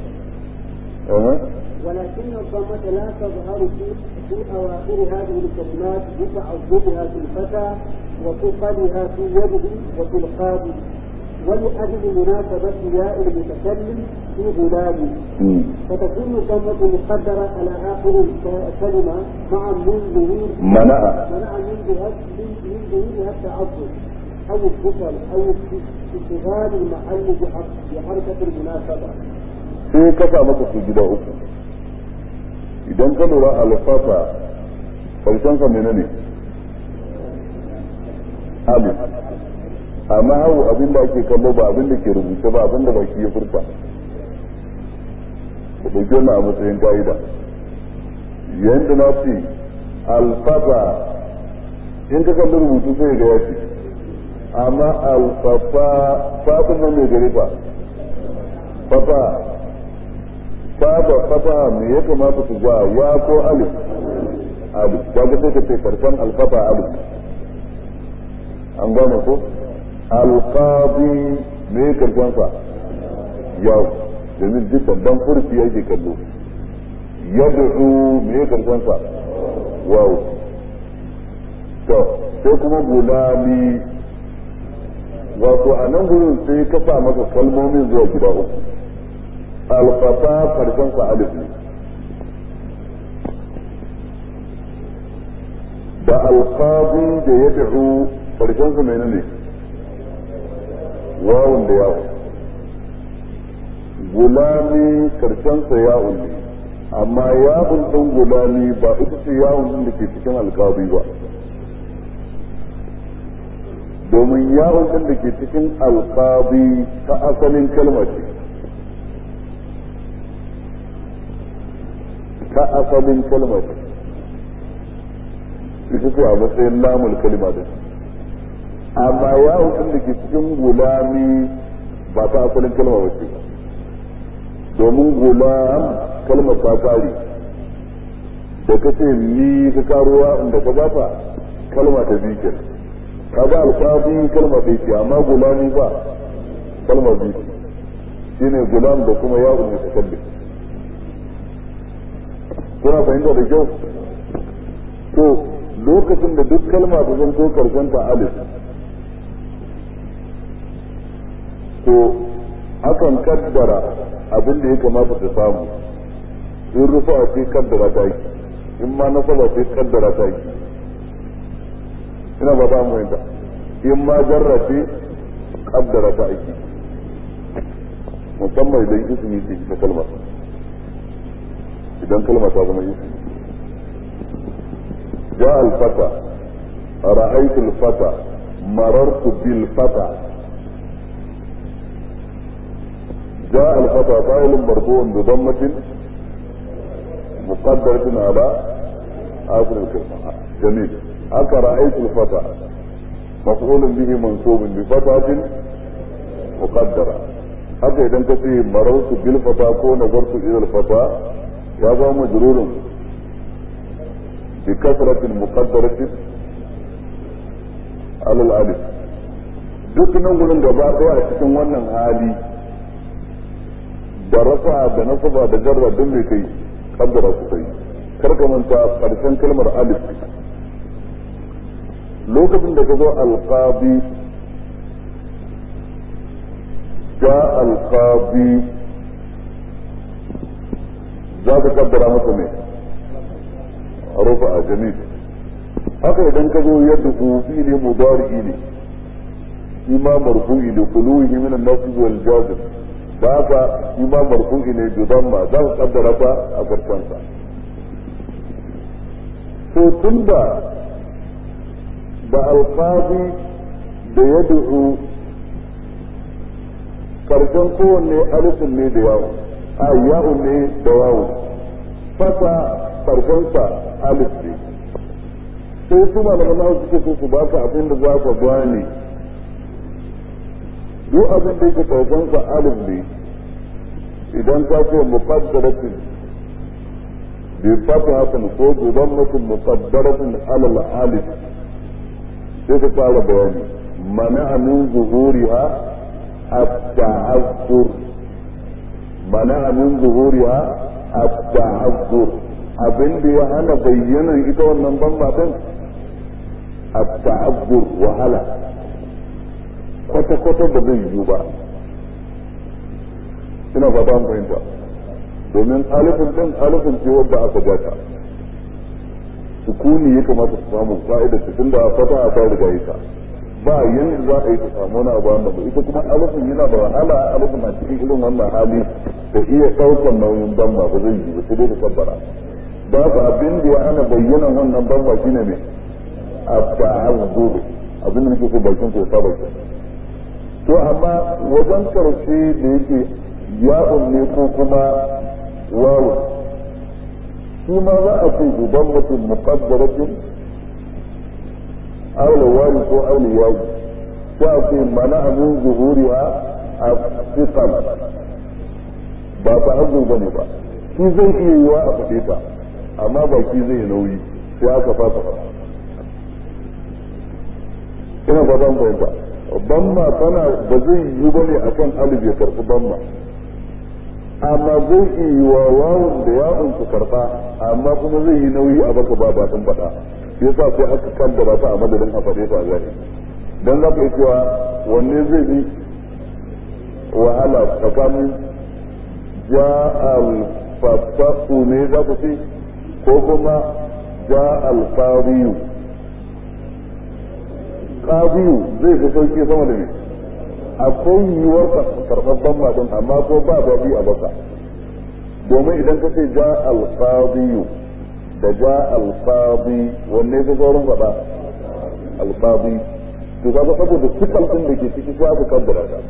ولكن الضمة لا تظهر في في أواخر هذه الكلمات بتعذبها في الفتى وثقلها في يده وفي القاضي ولأجل مناسبة ياء المتكلم في غلامه فتكون الضمة مقدرة على آخر الكلمة مع من ظهور منع منع من ظهور من ظهورها التعذب أو الثقل أو اشتغال المحل بحركة المناسبة. sai ka sa maka su gida uku idan ka lura alfafa karshen sa menene alif amma hau abin da ake kallo ba abin da ke rubuce ba abin da baki ya furta ku ɗauki wannan a matsayin ka'ida yadda na ce alfafa in ka kalli rubutu sai ga ya ce amma alfafa fatin nan mai gari fa fafa faba fafa me ya kamata su ga ya ko alif alif kaga sai ka ce karshen alfafa alif an gane ko alqadi me karshen sa yau domin dukkan dan furfi yake kallo yad'u me karshen sa wow to sai kuma gulami wato a nan gurin sai ka sa masa kalmomin zuwa gida uku alfata karshen sa alif ne da alqadi da yad'u karshen sa menene wawun da yawo gulami karshen sa yawun ne amma yawun din gulami ba ita ce yawun din da ke cikin alqadi ba domin yawon din da ke cikin alqadi ta asalin kalma ce ta asalin kalma ce ita ce a matsayin lamul kalma da amma yawon din da ke cikin gulami ba ta asalin kalma ba ce domin gulam kalmar ta kare da ka ce ni ka karuwa inda ka bata kalma ta biyu kenan kaga alfafi kalma ɗaya ce amma gulami ba kalma biyu shine gulam da kuma yawon mutakallim kuna fahimta da kyau to lokacin da duk kalma ta zanto karshen ta alif to akan kaddara abin da ya kamata ta samu in rufa ce kaddara ta yi in ma nasaba ce kaddara ta yi ina ba ta mu in ma jarra ce kaddara ta aiki musamman idan ismi ce ta kalma idan kalma ta zama ismi ja al-fata ra'aytu al-fata marartu bil fata جاء الفتى فاعل مرفوع بضمة مقدرة على آخر الكلمة جميل هكا رأيت الفتى مفعول به منصوب بفتحة مقدرة haka idan ka ce marautu bil fata ko nazartu ila fata ya ba majrurun bi kasratin muqaddaratin alal alif duk nan gurin gaba daya a cikin wannan hali da rafa da nasaba da jarra duk mai kai kaddara su kai kar ka manta karshen kalmar alif lokacin da ka zo alqabi ja alqabi za ka kaddara masa ne rufa a jami haka idan ka zo yadda fi ne mudari ne shi ma marfu'i da kuluhi min an-nasb wal jazm da haka shi ma marfu'i ne bi damma za ka kaddara ta a karshen sa to tunda da alqabi da yad'u karshen kowanne alifin ne da yawo a yawo ne da yawo fata karshen sa alif ne sai su malaman nawa suke so su baka abin da za ka gane duk abin da yake karshen sa alif ne idan ka ce muqaddaratin بفتحة ko بضمة مقدرة على الألف sai ka fara bayani mana min zuhuriha at-ta'azzur mana min zuhuriha at-ta'azzur abin da ya hana bayyanan ita wannan bamba din at-ta'azzur wahala kwata kwata da zai yiwu ba ina fata an fahimta domin alifin din alifin ce wadda aka bata sukuni ya kamata su samu fa'idar su tunda fata ta riga ita ba yanda za a yi ta samu wani abu wanda ba ita kuma alifin yana da wahala alifin na cikin irin wannan hali da iya ɗaukar nauyin bamba ba zai yi ba sai dai da tabbara ba ka abin da ya hana bayyanan wannan bamba shine ne a ta'azzur abin da nake so bakin ko saba ke to amma wajen karshe da yake ya'un ne ko kuma wawu shi ma za a ce guban mutum muqaddaratin aula wani ko aula yaji sai a ce mana min zuhuriha a fiqal ba ta hazo bane ba shi zai iya yiwa a faɗe ta amma ba shi zai nauyi sai aka fasa fara ina ba zan fahimta bamma tana ba zai yi bane akan alif ya karɓi bamma amma zai iya yi wa wawun da yawon su karɓa amma kuma zai yi nauyi a baka ba batun faɗa yasa sai aka kaddara ta a madadin a faɗe ta a gani dan za ka yi cewa wanne zai bi wahala tsakanin ja al ne za ku ce ko kuma ja al-qadiyu qadiyu zai fi sauki sama da me akwai yiwuwar karɓar matan amma ko ba daɗi a baka domin idan ka ce ja al-qadiyu da ja al-qadi wanne ka saurin faɗa al-qadi to kaga saboda sifal din da ke ciki sai aka kaddara ta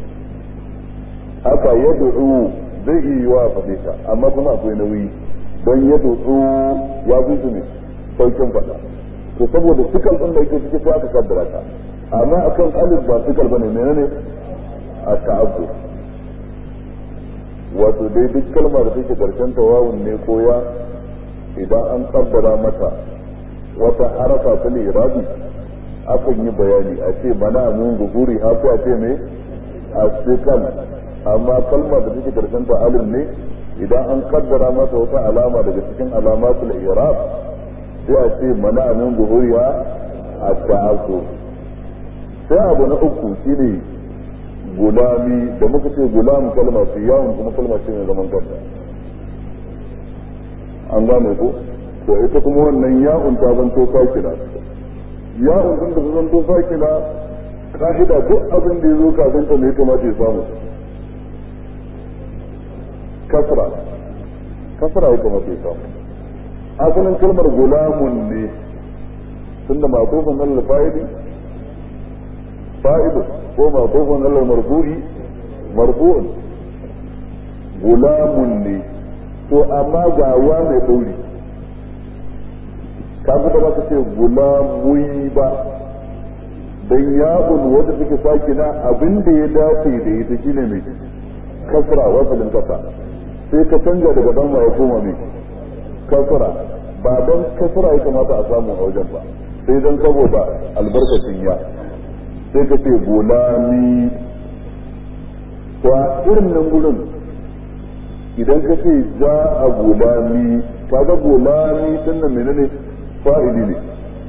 haka yad'u zai iya yiwa a faɗe ta amma kuma akwai nauyi don yad'u ya fi su ne saukin faɗa to saboda sifal din da ke ciki sai aka kaddara ta amma akan alif ba sifal bane menene a ta'abbur wato dai duk kalma da take karshen tawawun ne ko ya idan an kaddara mata wata harafa ta irabi akan yi bayani a ce mana mun zuhuri ha ko a ce me asfikal amma kalma da take karshen ta alif ne idan an kaddara mata wata alama daga cikin alamatul irab sai a ce mana mun zuhuri ha at-ta'azzur sai abu na uku shine gulami da muka ce gulam kalma ce yawon kuma kalma ce mai zaman kanta an gane ko to ita kuma wannan ya'un ta zanto sakina ya'un din da ta zanto sakina ka'ida duk abin da ya zo kafin ta ne ya kamata ya samu kasra kasra ya kamata ya samu asalin kalmar gulamun ne tunda ma'tufan nan fa'ili fa'idu ko ma'tufan nan marfu'i marfu'un gulamun ne to amma ga wa mai ɗauri ka da ba ka ce gulamui ba dan ya'un wanda take sakina abin da ya dace da ita shine mai kasra wasalin kasa sai ka canja daga dan ya koma mai kasra ba dan kasra ya kamata a samu a wajen ba sai dan saboda albarkacin ya sai ka ce gulami to a irin nan gurin idan ka ce za a gulami kaga gulami din nan menene fa'ili ne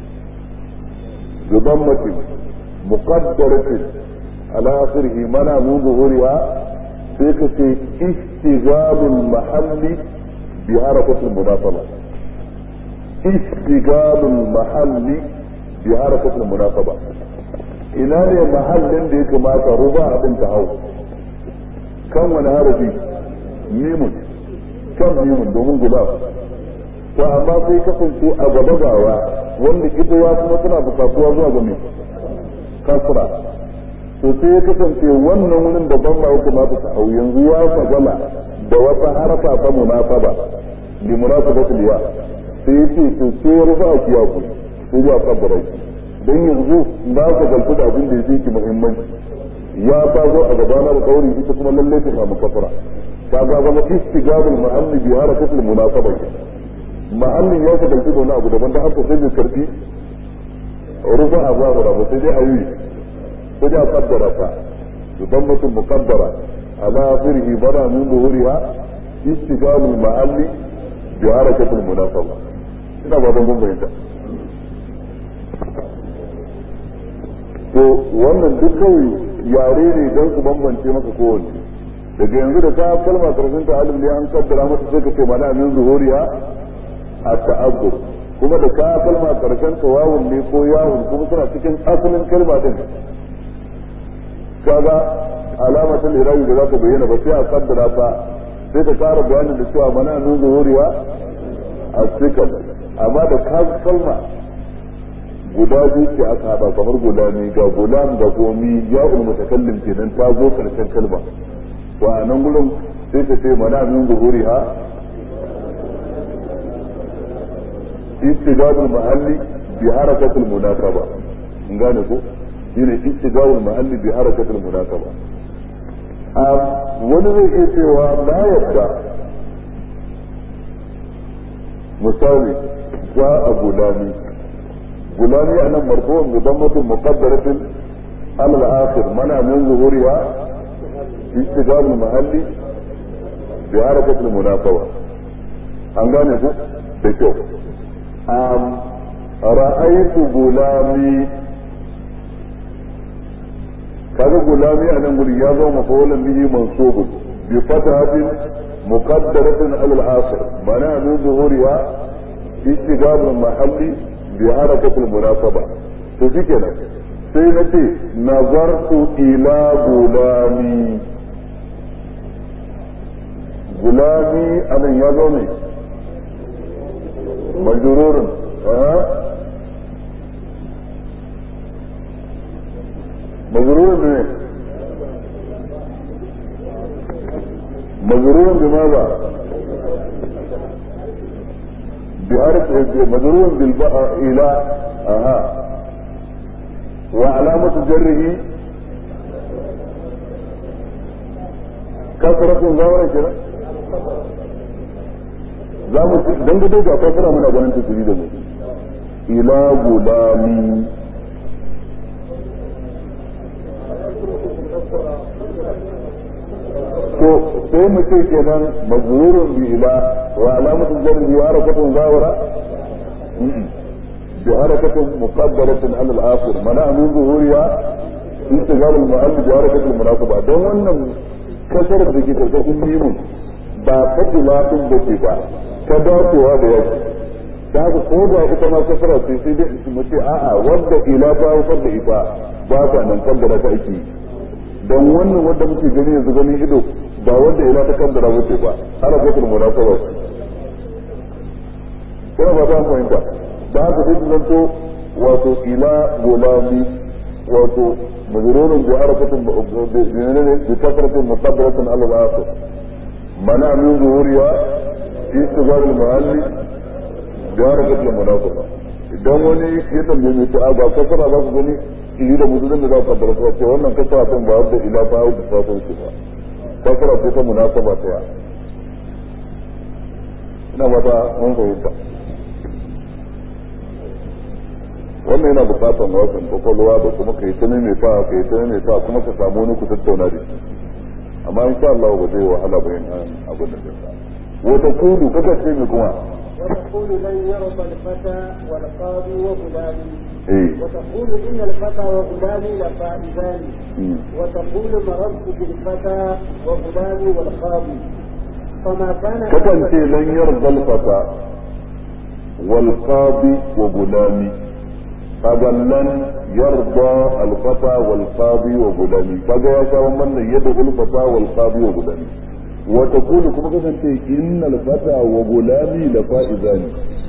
zuban mace muqaddaratin ala akhirih mana mun zuhuriha sai ka ce istighabul mahalli bi harakatil munasaba istighabul mahalli bi harakatil munasaba ina ne mahallin da ya kamata ruba abin ta hau kan wani harafi mimun kan mimun domin gulab to amma sai kasance a gaba gawa wanda ita ya kuma tana bukatuwa zuwa ga mai kasra to sai ya kasance wannan wurin da ban ya kamata ta hau yanzu ya fagala da wata harfa ta munasaba li munasabatil ya sai ya ce to sai ya rufa ki ya ku sai ya kabbara ki dan yanzu na ka galtu da abin da yake ki muhimmanci ya ta zo a gabana da kauri ita kuma lalle ta samu kasra ta ga zama istigabul mu'alli bi harakatil munasaba ke mahallin ya ka dalci da wani abu daban da haka sai bai karfi rufa a zabura ba sai dai a yi sai dai a kaddara ta idan mutum mukaddara ala akhirihi bada min zuhuriha istiqamul mahalli bi harakatul munasaba ina ba don bayyana to wannan duk kawai yare ne don su bambance maka kowanne daga yanzu da ta kalma karshen ta alif ne an kaddara mata sai ka ce mana min zuhuriya a ta'abbur kuma da ka kalma karshen ta wawun ne ko yawun kuma suna cikin asalin kalma din kaga alamatul irabi da za ka bayyana ba sai a kaddara ta sai ka kara bayanin da cewa mana min zuhuriya a sikal amma da ka kalma guda biyu ce aka haɗa kamar gulami ga gulam ga gomi ya mutakallim kenan ta zo karshen kalma wa a nan gurin sai ta ce mana min zuhuri ha istijabul mahalli bi harakatul munasaba in gane ko shine istijabul mahalli bi harakatul munasaba a wani zai iya cewa na yadda misali ja a gulami gulami a nan marfu'un bi dammatin muqaddaratin ala al-akhir mana min zuhuriha استجاب المحلي بحركة المناسبة an gane ku da kyau ra'aitu gulami kaga gulami a nan guri ya zama mafawalan bihi mansubun bi fatahatin muqaddaratin ala al-akhir mana min zuhuriha istijab al-mahalli bi harakat al-munasaba to shikenan sai na ce nazartu ila gulami gulami anan ya zo ne majrurun majrurun ne majrurun بماذا بحرف مجرور بالباء الى اها وعلامة جره كثرة ظاهرة كده za mu dan gudu ga fasara muna ganin tasiri da mu ila gulami to sai mu ce kenan mazururun bi ila wa alamatu jarri wa harakatun zawara bi harakatin muqaddaratin ala al-akhir mana min zuhuriya istighal al-mu'allif bi harakatil munasaba don wannan kasar da ke karkashin mimun ba fatila din da ke ba ta dacewa da yaki da haka ko da ita ma kasara ce sai dai mu ce a'a wanda ila ta haifar da ita ba ta nan kaddara ta ake don wannan wanda muke gani yanzu ganin ido ba wanda ila ta kaddara wuce ba ana kwatul munasaba kuma ba ta fahimta da haka sai su zanto wato ila gulami wato majrurun bi harakatin bi kasratin muqaddaratin ala al-akhir منع من ظهورها في استغفار المعلي بحركة المناسبة idan wani ya tambaye mai ta'a ba kasara za ku gani ili da mutum da za ku kaddara su ce wannan kasara tun ba wadda ila ta hau da safon shi ba kasara ce ta munasaba ta ya ina ba ta mun fahimta wannan yana bukatar wasan kwakwalwa da kuma ka yi ta mai fa ka yi ta mai fa kuma ka samu wani ku tattauna da shi amma in sha Allah ba zai wahala ba yin abin da zai wata kudu kaka ce mai kuma وتقول لن يرضى الفتى والقاضي وغلامي إيه. وتقول إن الفتى وغلامي لفائزان مم. وتقول مررت بالفتى وغلامي والقاضي فما كان kakan ce lan yarda alfata wal qadi wa gulami kaga lan yarda alfata wal qadi wa gulami kaga ya sha wannan yadda alfata wal qadi wa gulami wa taqulu kuma kakan ce innal fata wa gulami la faizani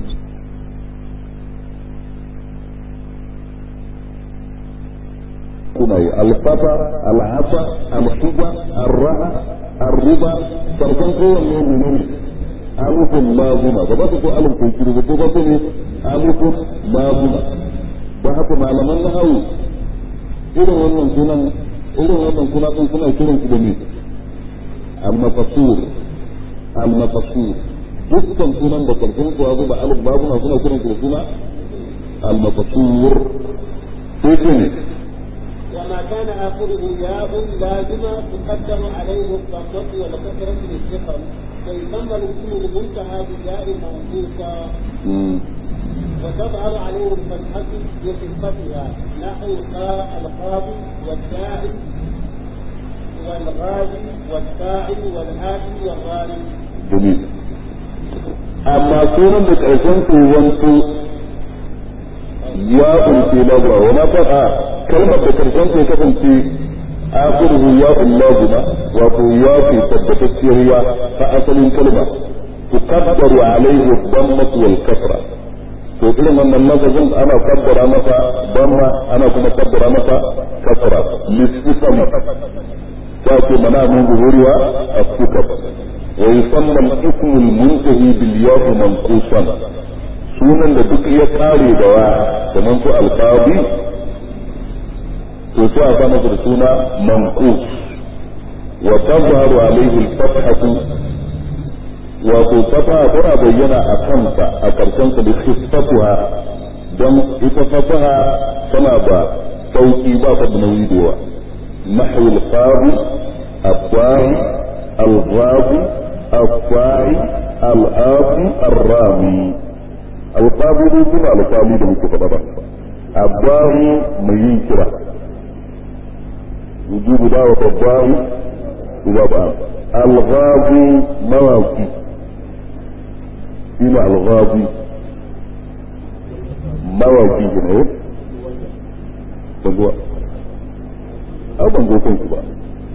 kuna yi alfata al'asa alhuba arra'a الربا فرقان kowanne menene alifun lazima ba za ku ko alif ko kiri ba ko ba ku ne alifun lazima ba haka malaman nahawu irin wannan sunan irin wannan suna din suna kiran su da me al-mafsur al-mafsur dukkan sunan da karshen su abu ba alif babu na suna kiran da suna al-maqsur sai ce ne وما كان آخره ياء لازمة تقدر عليه الضمة والكسرة للثقل ويسمى الاسم المنتهى بياء منقوصة وتظهر عليه الفتحة بخفتها نحو القاضي والداعي والغازي والساعي والآتي والغالي. جميل. أما سورة ƙarshen su wanto ya kunce labura wani faɗa kalmar da ƙarshen su ya kasance akhiruhu ya lazima wato ya ce tabbatacciyar ya ta asalin kalma tukaddaru alaihi dhammatu wal kasra to irin wannan lafazin ana kaddara masa damma ana kuma kaddara masa kasra lisifan ta ce mana min zuhuriya as-sukar wa yusamma al-ism al-muntahi bil ya'i manqusan sunan da duk ya kare da wa kamar su alqabi to sai a sa masa da suna manqus wa tazharu alayhi al-fathatu wato fataha tana bayyana a kansa a karshen sa da khifatuha don ita fataha tana da sauki ba ta da nauyi da yawa nahwu al-qabi al-qawi al-ghabi al-qawi al-afi ar-rami al-qabi ne kuma al-qabi da muke faɗa ba al-qawi mai yin kira wujubu da'wa al-qawi idza ba'a al-ghabi mawaqi shine alghazi mawaki ne banzuwa a ban zo kanku ba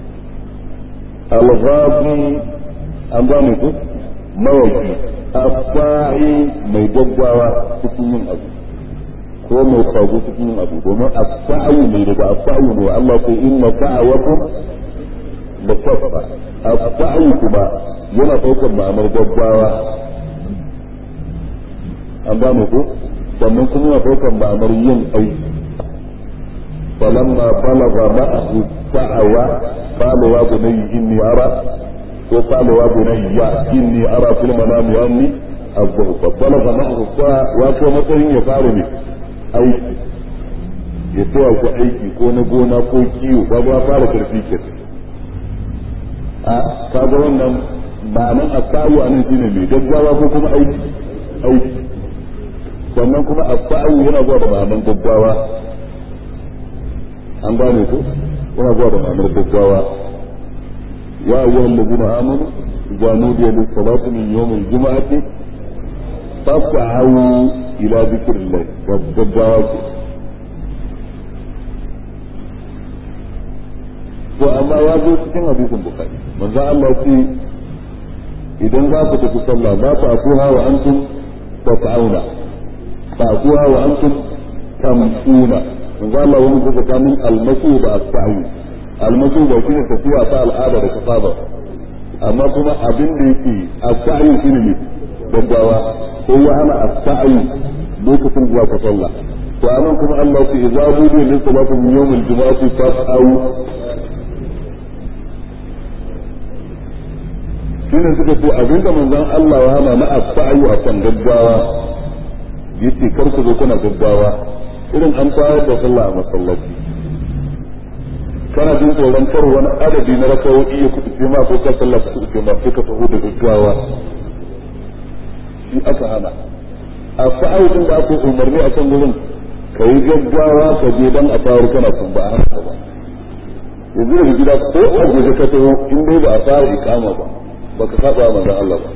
alghazi an ba mu ku mawaki afa'i mai gaggawa cikin yin abu ko mai kwazo cikin yin abu domin afa'i mai daga afa'i ne Allah ko inna fa'awakum la safa afa'i kuma yana daukar ma'amar gaggawa an ba mu ko sannan kuma ya ɗaukar ma'anar yin aiki falamma balaga ma'ahu sa'awa qala wa bunayya inni ara ko qala wa bunayya inni ara fil manami anni azbahu fa balaga ma'ahu sa'a wa ko matsayin ya fara ne aiki ya taya ku aiki ko na gona ko kiwo ba ba fara karfi ke a kaga wannan ma'anar asayu anan shine mai gaggawa ko kuma aiki aiki sannan kuma asa'u yana zuwa da ma'anar gaggawa an gane ko yana zuwa da ma'anar gaggawa ya ayyuha allazina amanu idza nudiya lis salati min yawm al jum'ati fas'au ila dhikrillah gaggawa ce to amma ya zo cikin hadisin bukhari manzo Allah ce idan za ku tafi sallah za ku akuha wa antum tas'auna فأتوها وأنتم تمشون من قال الله ومن ذلك من المسوء السعي المسوء بشين تفيا فعل الآبة كصابة أما كما أبن ليكي السعي شنو gaggawa هو أنا السعي lokacin zuwa ka sallah to anan kuma Allah ce idza budu lil salati min yawm al jumu'ati fas'au shine suka ce abinda manzon Allah ya hana na as-sa'yu akan gaggawa yace kar ku zo kuna gaggawa irin an tayar da sallah a masallaci kana jin tsoron kar wani adadi na rakawoyi ya kuɗi ma ko ka sallah ku kuɗi ma sai ka taho da gaggawa shi aka hana a fa'audin da aka umarni a kan gurin ka yi gaggawa ka je dan a tayar kana kun ba a haka ba yanzu da gida ko a guje ka taho in dai ba a fara ikama ba baka saba manzon Allah ba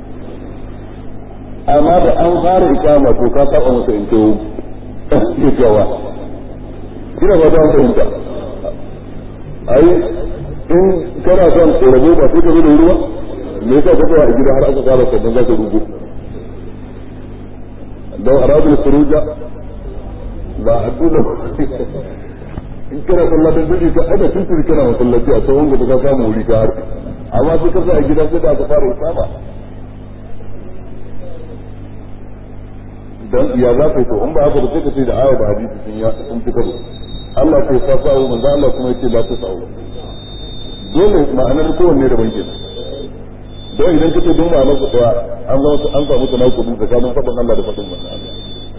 amma da an fara ikama to ka saba masa in to gaggawa kina ba da fahimta ai in kana son rabu ba sai ka zo da ruwa me yasa ka tsaya a gida har aka fara sannan za ka rubu da arabul furuja ba a tuna in kana sallah da duki ka ada tuntuni kana masallaci a tsawon gaba ka samu wuri ka har amma sai ka tsaya a gida sai da aka fara ikama dan ya za ka yi to in ba haka ba sai ka ce da aya da hadisi sun ya sun fi karo Allah ko fa sa'u manzo Allah kuma yace la tasau dole ma'anar kowanne da banke don idan kace don ma'anar su daya an zama an samu tanakudi tsakanin fadin Allah da fadin manzon Allah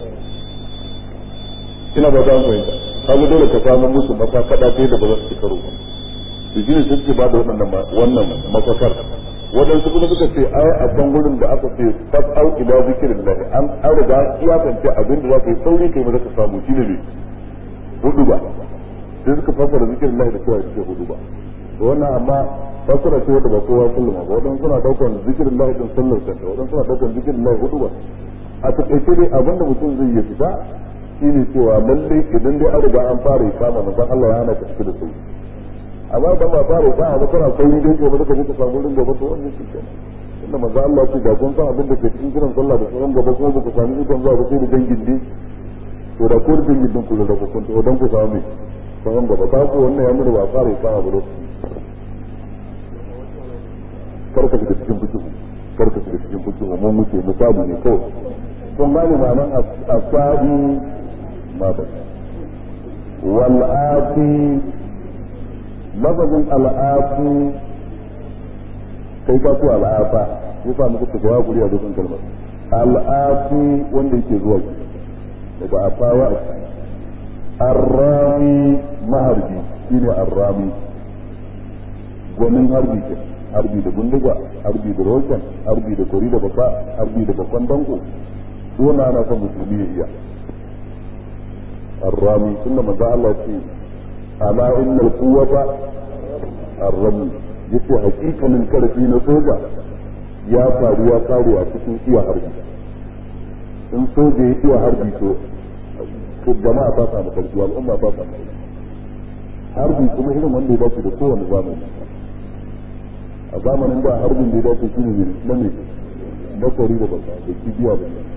ina ba ta fahimta kaga dole ka samu musu mafaka da da ba za su ci karo ba su shine sun ce ba da wannan wannan mafakar waɗansu kuma suka ce ai a can gurin da aka ce fas'au ila zikrillah an an riga ya kance abin da za ka yi sauri kai ma ka samu shine ne hudu ba sai suka fassara zikrillah da cewa ita hudu ba to wannan amma fassara ce wanda ba kowa kullum ba waɗansu suna daukan zikrillah din sallar kanta waɗansu suna daukan zikrillah hudu ba a takaice dai abin da mutum zai yi fita shine cewa lalle idan dai an riga an fara ikama manzon Allah ya hana ka fita da sauri amma da ba fara ikama ba kana sauri dai gobe da kaje ka samu wurin gaba to wannan shi kenan inda manzon Allah ce da kun san abin da ke cikin kiran sallah da sauran gaba kuma ba ku sami ikon zuwa ba sai da dangin ne to da ko da dangin din ku da ku kun to dan ku samu mai sauran gaba ta ku wannan ya nuna ba fara ikama ba lokaci karka shiga cikin fikihu karka shiga cikin fikihu mun muke misali ne kawai kun gane ma'anar asabi ما بس والآتي لفظ الآتي كيف تقول الآفة يسا مكتب جواب لي هذا كلمة الآتي wanda yake zuwa daga afawa arrami maharbi shine arrami gwanin harbi ke harbi da bindiga harbi da roken harbi da kori da baka harbi da bakon danko dole ana son musulmi ya iya الرامي ثم ما الله في ألا إن القوة الرمي yace hakikanin karfi na soja ya faru ya faru a cikin iya harbi in soja ya iya harbi to to jama'a ta samu karfi al'umma ta samu karfi harbi kuma irin wanda ya dace da kowane zamani a zamanin da harbin da ya dace shi ne na ne na kwari da baka da kibiya da ne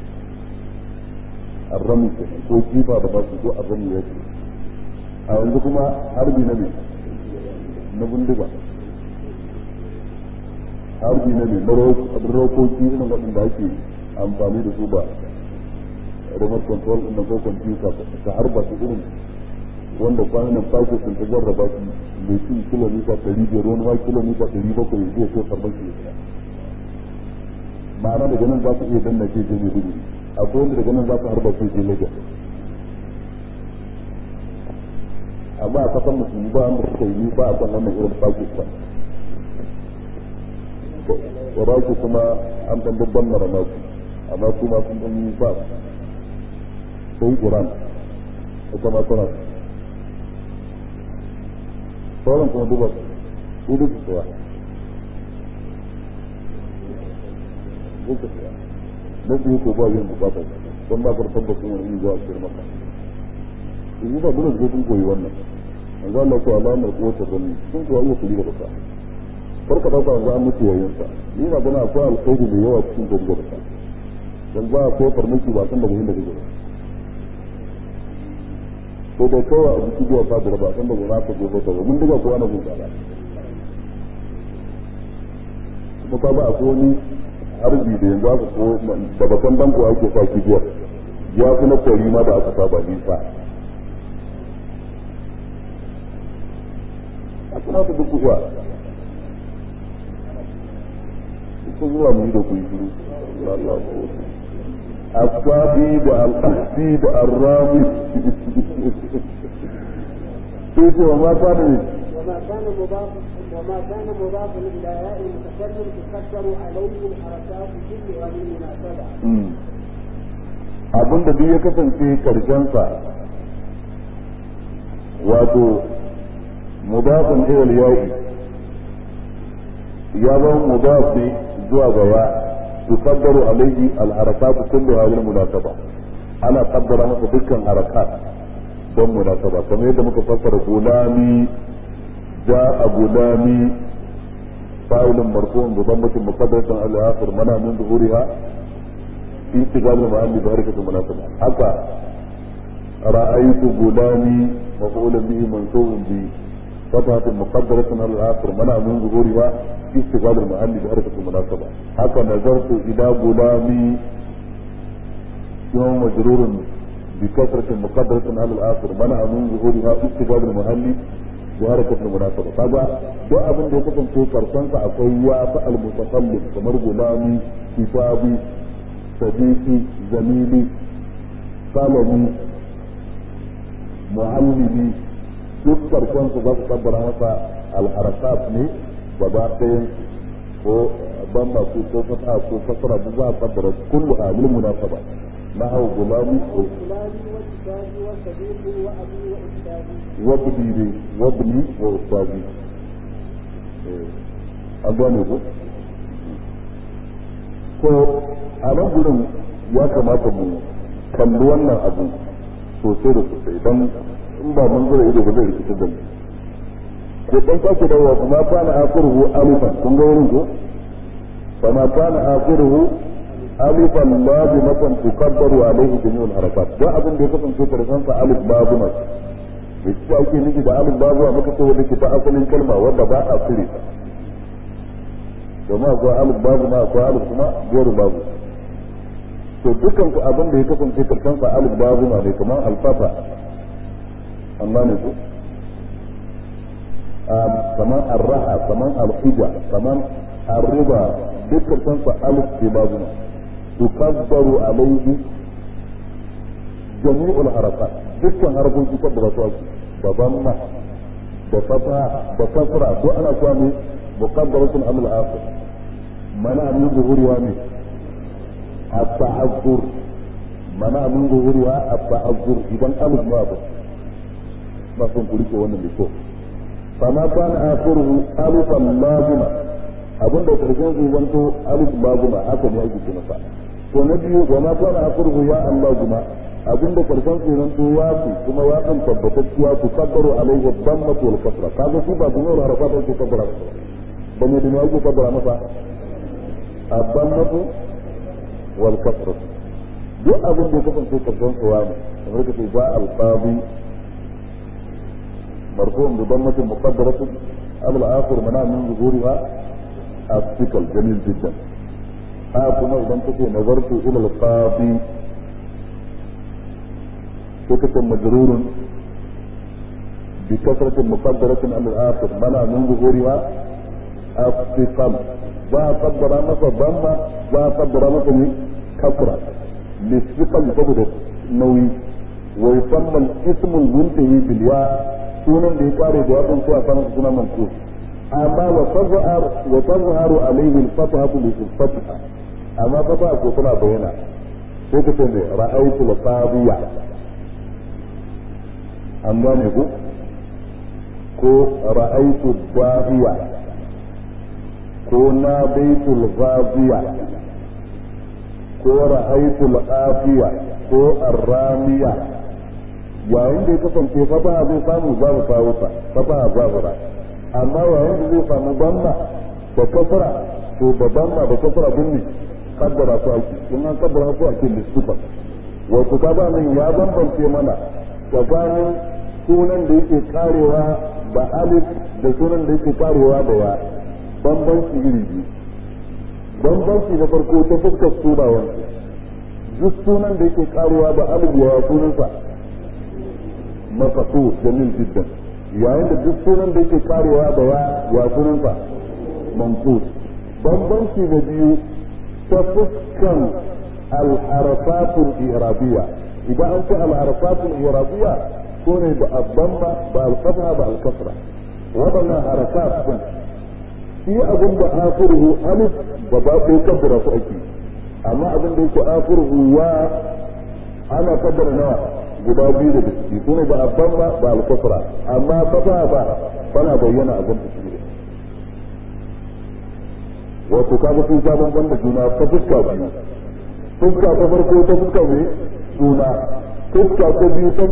الرمي ko kifa da basu ko arrami ya ce a yanzu kuma harbi na ne na bindiga harbi na ne na rokoki irin waɗanda ake amfani da su ba remote control ɗin ko computer ta harba su irin wanda kwanan fashe sun ta jarraba su mai cin kilomita ɗari biyar wani ma kilomita ɗari bakwai ya zai so farmaki ya ma'ana daga nan za su iya danna ce je mai gudu akwai wanda daga nan za su harba su je Lagos amma a kasan musulmi ba wanda suka yi ba a kan wannan irin Pakistan Iraki kuma an dan babban mara nasu amma su ma sun dan ba sai Iran ita ma tana sauran kuma duba su duk su tsawa duk su tsawa na su ko ba yin bukata don ba karfan da kuma yin zuwa cikin maka in yi ba dole su sun koyi wannan an za Allah ko alamar kota gani sun kuwa iya kuli da baka kar ka dauka yanzu an mutu yayin sa ni na gana akwai alkhairi da yawa cikin gari da baka dan ba ko farmaki ba san da muhimmin da kake ko da kawai a jiki zuwa ka da ba san da gona ka gobe ta mun diga ko ana gun tsara kuma ka ba akwai wani harbi da yanzu aka ko da bakan danko ake sa kibiyar ya fi na kwari ma da aka saba nisa a kuma ta duk kuwa sun zuwa mu yi da kuyi shiru asabi da al'asi da arrami sai ce wa mata ne وما كان مضاف وما كان مضافا الى ياء المتكلم تقدر عليه الحركات كلها للمناسبه. abin da duk ya kasance karshensa wato mudafin ilal yayi ya zama mudaf ne zuwa ga ya tuqaddaru alayhi al harakat kulluha lil munasaba ana qaddara masa dukkan harakat don munasaba kamar yadda muka fassara gulami جاء غلامي فاعل مرفوع بضمة مقدرة على الآخر منع من ظهورها في استقبال المعاني بحركة المناسبة حتى رأيت غلامي مفعولا به منصوب بفتحة مقدرة على الآخر منع من ظهورها في استقبال المعاني بحركة المناسبة حتى نظرت إلى غلامي يوم مجرور بكثرة مقدرة على الآخر منع من ظهورها في استقبال المحل wa harakatul munasaba kaga duk abin da ya kasance karshen sa akwai ya fa al mutakallim kamar gulami kitabi sadiqi zamili salami muallimi duk karshen su za su kabbara masa al harakat ne gaba ɗayan ko ban masu ko fata ko kasara duk za a kabbara kullu a lil munasaba نحو غلامي غلامي وكتابي وصديقي وأبي وأستاذي وابني لي وابني وأستاذي an gane ku ko a nan gurin ya kamata mu kalli wannan abu sosai da sosai don in ba mun zura ido ba zai rikitar da mu ko dan sake dawowa kuma kana akhiruhu alifan kun ga wurin ko fa ma kana akhiruhu alifan lazimatan tukabbaru alaihi jami'ul harakat da abin da ya kasance karshen sa alif lazima da shi ake nufi da alif lazima muka ce wanda ke ta asalin kalma wanda ba a cire ta domin akwai alif lazima akwai alif kuma gairu babu to dukkan ku abin da ya kasance karshen sa alif lazima ne kamar alfafa amma ne ko kamar arraha kamar alhija kamar arriba duk karshen sa alif ke lazima تكبر عليه جميع الحركات dukkan harkoki kan da ba su da banna da fata da kasra ko ana cewa ne muqaddaratun amil akhir mana min zuhuriya ne at-ta'azzur mana min zuhuriya at-ta'azzur idan alif ma ba ba sun kuri ko wannan da ko fama kana akhiruhu alifan lazima abinda karshen su zanto alif lazima haka ne ake ce masa to na biyu wa ma kana akhiruhu ya Allah juma abinda karshen su zanto ya fi kuma ya kan tabbatacciya su kabbaru alaihi dhammatu wal kasra kaga su ba duniyar harafat ake kabbara ba ne duniya ake kabbara masa dhammatu wal kasra duk abin da ya kasance karshen su ya ne kamar ka ce ja al-qadi مرفوع بضمة مقدرة قبل آخر منع من ظهورها الثقل جميل جدا هاكما إذا انت نظرت إلى القاضي فكة مجرور بكثرة مقدرة على الآخر منع من ظهورها الثقل ذا قدر مصر ضمة ذا قدر مصر كثرة للثقل تبدو نوي ويسمى الاسم المنتهي بالياء sunan da ya kare da wadan sai a samu suna mansub amma wa tazhar wa tazharu alayhi al-fatha bi al-fatha amma fata ko tana bayyana sai ka ce ra'aytu al-qadiya an gane ku ko ra'aytu dahiya ko na baitu al-ghadiya ko ra'aytu al-afiya ko ar-ramiya yayin da ya kasance fataha zai samu za mu kawo ta fataha zahira amma yayin da zai samu banna da kasra to da banna da kasra din ne kaddara su ake in an kaddara su ake lissufa wato ka ba nan ya bambance mana tsakanin sunan da yake karewa da alif da sunan da yake karewa da ya bambanci iri biyu bambanci na farko ta fuskar sunawan duk sunan da yake karewa da alif ya sunansa maqsud jamil jiddan yayin da duk sunan da yake karewa da ya ya sunansa manqus bambanci na biyu ta fuskan al-harakat al-i'rabiyya idan an ce al-harakat al-i'rabiyya sune da abdamma da al-fatha da al-kasra wadannan harakat din shi abin da akhiruhu alif da ba ko kaddara su ake amma abin da yake akhiruhu wa ana kaddara nawa guda biyu da ciki sune da abban ba ba al-kufra amma fata ba tana bayyana abin da shi wato kaga sun sha bamban da juna ta fuska biyu fuska ta farko ta fuska ne juna fuska ta biyu ta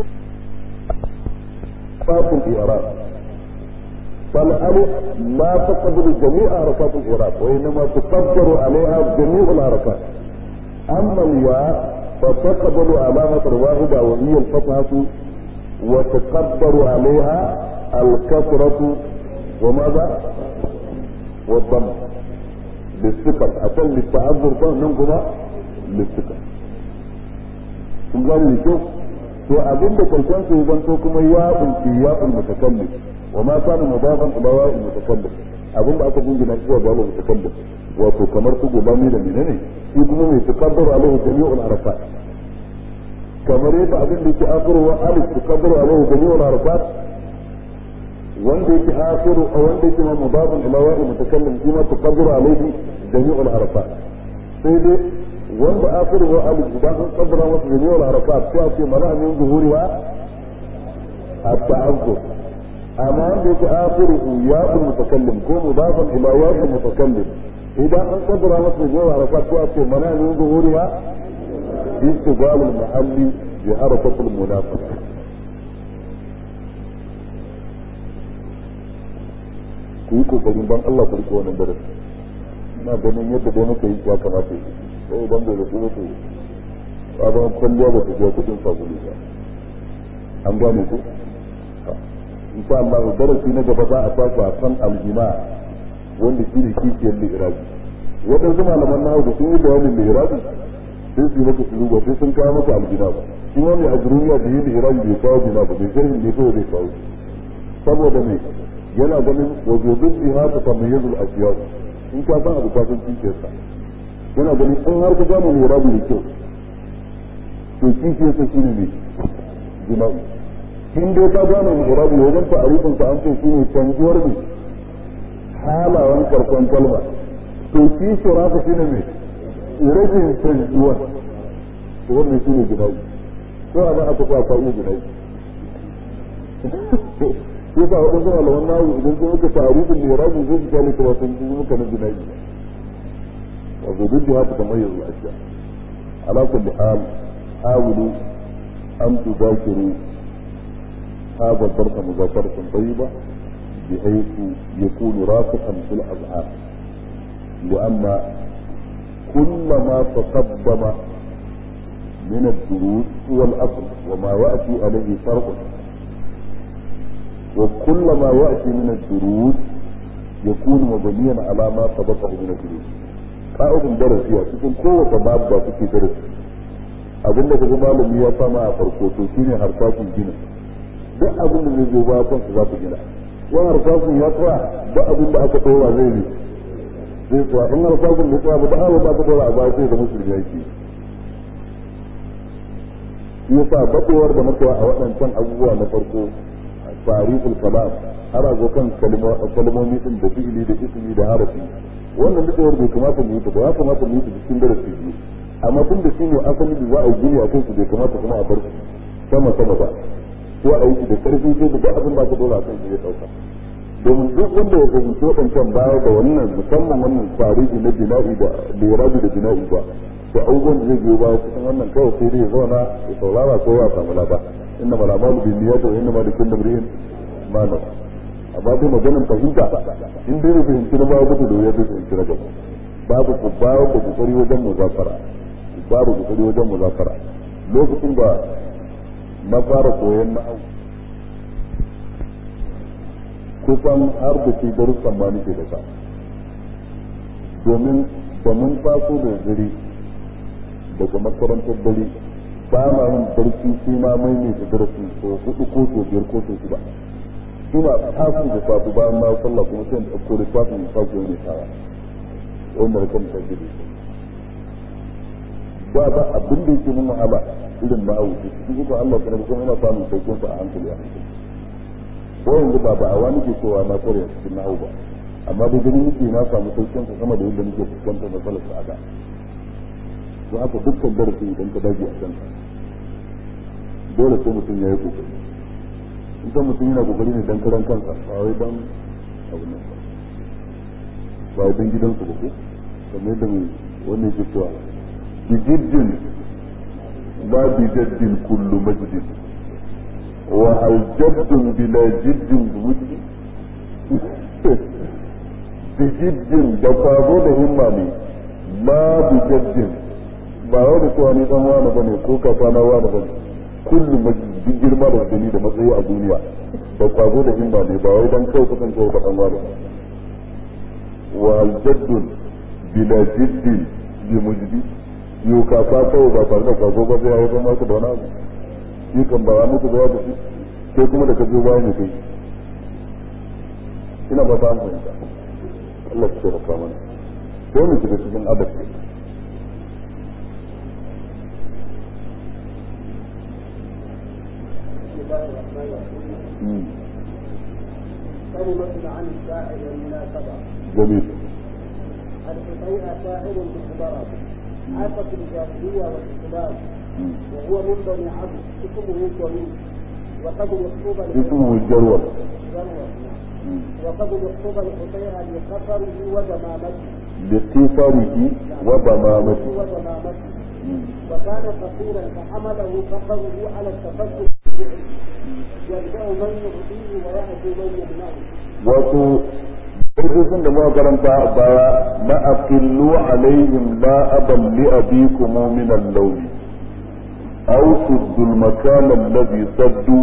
فاصل الإعراب فالألف لا تقبل جميع حركات الإعراب وإنما تقدر عليها جميع الحركات أما الياء فتقبل علامة واحدة وهي الفتحة وتقدر عليها الكسرة وماذا؟ والضم للثقل عشان للتعذر فهمكما للثقل kun gane da kyau to abin da karshen su zan to kuma ya ulki ya ulmutakallim wa ma kana mudafan ila wa'il mutakallim abin da aka jingina zuwa ga wa'il mutakallim wato kamar su gobami da menene shi kuma mai tukaddaru alaihi jami'ul arafat kamar yadda abin da yake akhiru wa alif tukaddaru alaihi jami'ul arafat wanda yake akhiru a wanda yake ma mudafan ila wa'il mutakallim shi ma tukaddaru alaihi jami'ul arafat sai dai wanda akhiru wa alif idan an kaddara masa jami'ul arafat sai a ce mana min zuhuriha at-ta'azzur amma wanda yake akhiru ya'ul mutakallim ko mudafan ila wa'il mutakallim idan an kaddara masa jami'ul arafat sai a ce mana min zuhuriha استقبال المحل بحركة المنافقة ku yi kokarin ban Allah ku rike wannan darasi ina ganin yadda dai muka yi ya kamata sai idan bai rufu mutu sabon kwalliya ba ta biya kudin sabulu ba an gane ku insha Allah darasi na gaba za a tafi a kan aljima wanda shi ne kishiyar li'irabi waɗansu malaman nahu da sun yi bayanin li'irabi sai su yi maka su duba sai sun kawo maka aljina ba shi ma mai ajrumiya da yi li'irabi bai kawo jina ba bai sharhin ne kawai zai kawo saboda me yana ganin wajobin biha ta tamayyazul asiyar in ka san abu kafin kishiyarsa yana ganin in har ka gane li'irabi da kyau to kishiyarsa shi ne ne jima'i in dai ka gane li'irabi wajen ta'arifin sa an ce shi ne canjuwar ne halawan karkon kalma to kishiyar haka shi ne mai rashin canjuwar to wannan shi ne gidaji ko a nan aka sa ka iya gidaji ko ba wadansu malaman nawo idan sun muka tarihin da rabu zai su kyale kuma sun yi muka na gidaji wato duk da haka kamar yanzu a sha ala kulli hal hawulu an tudakiru هذا الدرس مذاكرة طيبة بحيث يكون راسخا في الأذهان لأن كل ما تقدم من الدروس هو الأصل وما يأتي عليه فرق وكل ما يأتي من الدروس يكون مبنيا على ما سبقه من الدروس ka'idin darasi a cikin kowace babu da kuke darasi abin da kaga malami ya sama a farko to shine harsashin gina duk abin da zai zo ba kansu za ku gina wani harsashin ya tsaya duk abin da aka ɗora zai ne zai tsaya in har sabon da tsaya ba da hawa ba ka dora a baya sai da musulmi yake shi yasa badewar da muka a waɗancan abubuwa na farko tarihul kalam har a zo kan kalmomi din da fi'ili da ismi da harafi wannan badewar bai kamata mu yi ta ba ya kamata mu yi ta cikin darasi biyu amma tun da shi ne asali da za a yi gini a kansu bai kamata kuma a bar su sama sama ba ko a yi da karfi sai da abin da aka dora a kansu ya ɗauka domin duk wanda ya fahimci waɗancan baya da wannan musamman wannan tarihi na bina'i da lirabi da bina'i ba da abubuwan da zai biyo baya cikin wannan kawai sai dai ya zauna ya saurara ko ya samu laba inna ma lamalu bin niyyati wa inna ma likulli imrin ma nawa amma dai maganin fahimta in dai bai fahimci na baya mutu da ya bai fahimci na gaba babu ku babu da kokari wajen muzafara babu kokari wajen muzafara lokacin da na fara koyon na'au kusan har da ke darussan ma nake da ka domin da mun taso da dare daga makarantar dare ba ma yin barci sai ma mai ne da darasi ko hudu ko so biyar ko so shida ina taso da safu bayan na sallah kuma sai in ɗauko da tafin in sake wani tawa wanda da kan tafi da shi ba ba abin da yake mun wahala irin na awu shi kuma Allah kuma kuma ina samun sauƙin sa a hankali a hankali ko yanzu ba ba a wani ke cewa na kware cikin nahu ba amma da gani nake na samu saukin sa sama da yadda nake fuskantar matsalar sa ada to haka dukkan darasi idan ka dage a kanka dole sai mutum ya yi kokari idan mutum yana kokari ne dan karan kansa ba wai dan abu nan ba ba wai dan gidansu ba ko kamar yadda mai wannan yake cewa bijiddin ba bijaddin kullu majdin وهل جد بلا جد بوجه بجد da kwazo da himma ne ma bi jaddin ba wai da cewa ni dan wani bane ko kafa na wani bane kullum duk girma da gani da matsayi a duniya da kwazo da himma ne ba wai dan kai kusan kai dan wani wa al jaddun bila jiddin bi mujdi yau kafa kawai ba tare da kwazo ba zai haifar maka da wani abu shi kan ba mutu ba da shi sai kuma da ka biyo bayan kai ina ba ta an fahimta Allah ya taimaka mana sai mu shiga cikin adab بسم الله الرحمن الرحيم كلمة عن الشاعر والمناسبة جميل الحقيقة شاعر بالعبارة عاش في الجاهلية والإسلام وهو من بني عبد اسمه كريم وقد يخطب اسمه الجروة وقد يخطب الحقيقة لقصره وزمامته لقصره وضمامته وزمامته وكان فقيرا فحمله فقره على التفكر يرجع من يعطيه ويأتي من يمنعه wato sun da muka karanta a baya na aqillu alaihim la aban li abikum min al-lawl aw suddu al-makan alladhi saddu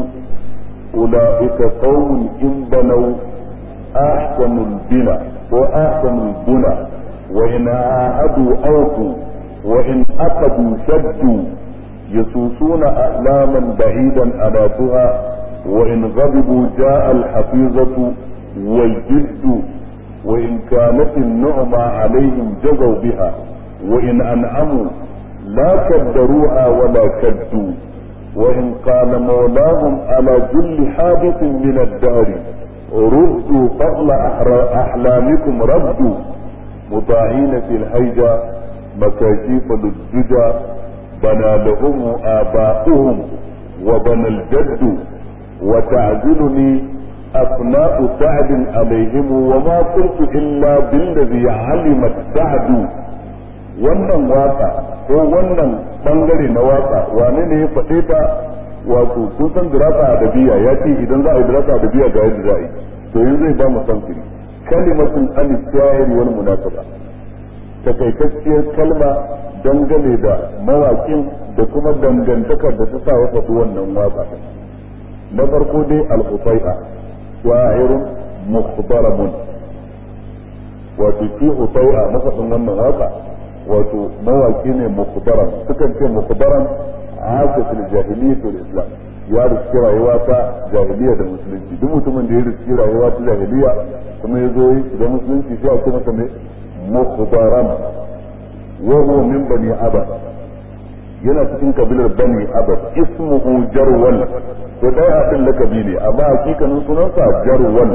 ulaika qawmun in banaw ahsanu al-bina wa ahsanu al-buna wa in aadu awfu wa in aqadu shaddu يسوسون أحلاما بعيدا أناتها وإن غضبوا جاء الحفيظة والجد وإن كانت النعمة عليهم جزوا بها وإن أنعموا لا كدروها ولا كدوا وإن قال مولاهم على كل حادث من الدهر ردوا فضل أحلامكم ردوا مطاعين في الحيجة مكاشيف للدجى بنى لهم آباؤهم وبنى الجد وتعزلني أثناء سعد عليهم وما قلت إلا بالذي علمت سعد wannan waka ko wannan bangare na waka wane ne ya faɗe ta wato kun san dirasa adabiya ya ce idan za a yi dirasa adabiya ga yadda za a yi to yanzu zai ba mu samfiri kalimatun an sha'ir wal munasaba takaitacciyar kalma dangane da mawakin da kuma dangantakar da ta sa ya faɗi wannan waka na farko dai al-husay'a sha'irun muhtaramun wato shi husay'a mafaɗin wannan waka wato mawaki ne mukhtaram sukan ce mukhtaram aka fil jahiliyyah wal islam ya riski rayuwa ta jahiliya da musulunci duk mutumin da ya riski rayuwa ta jahiliya kuma ya zo da musulunci sai a ce masa ne mukhtaram wa huwa min bani abad yana cikin kabilar bani abad ismuhu jarwal to dai abin lakabi ne amma hakikanin sunansa jarwal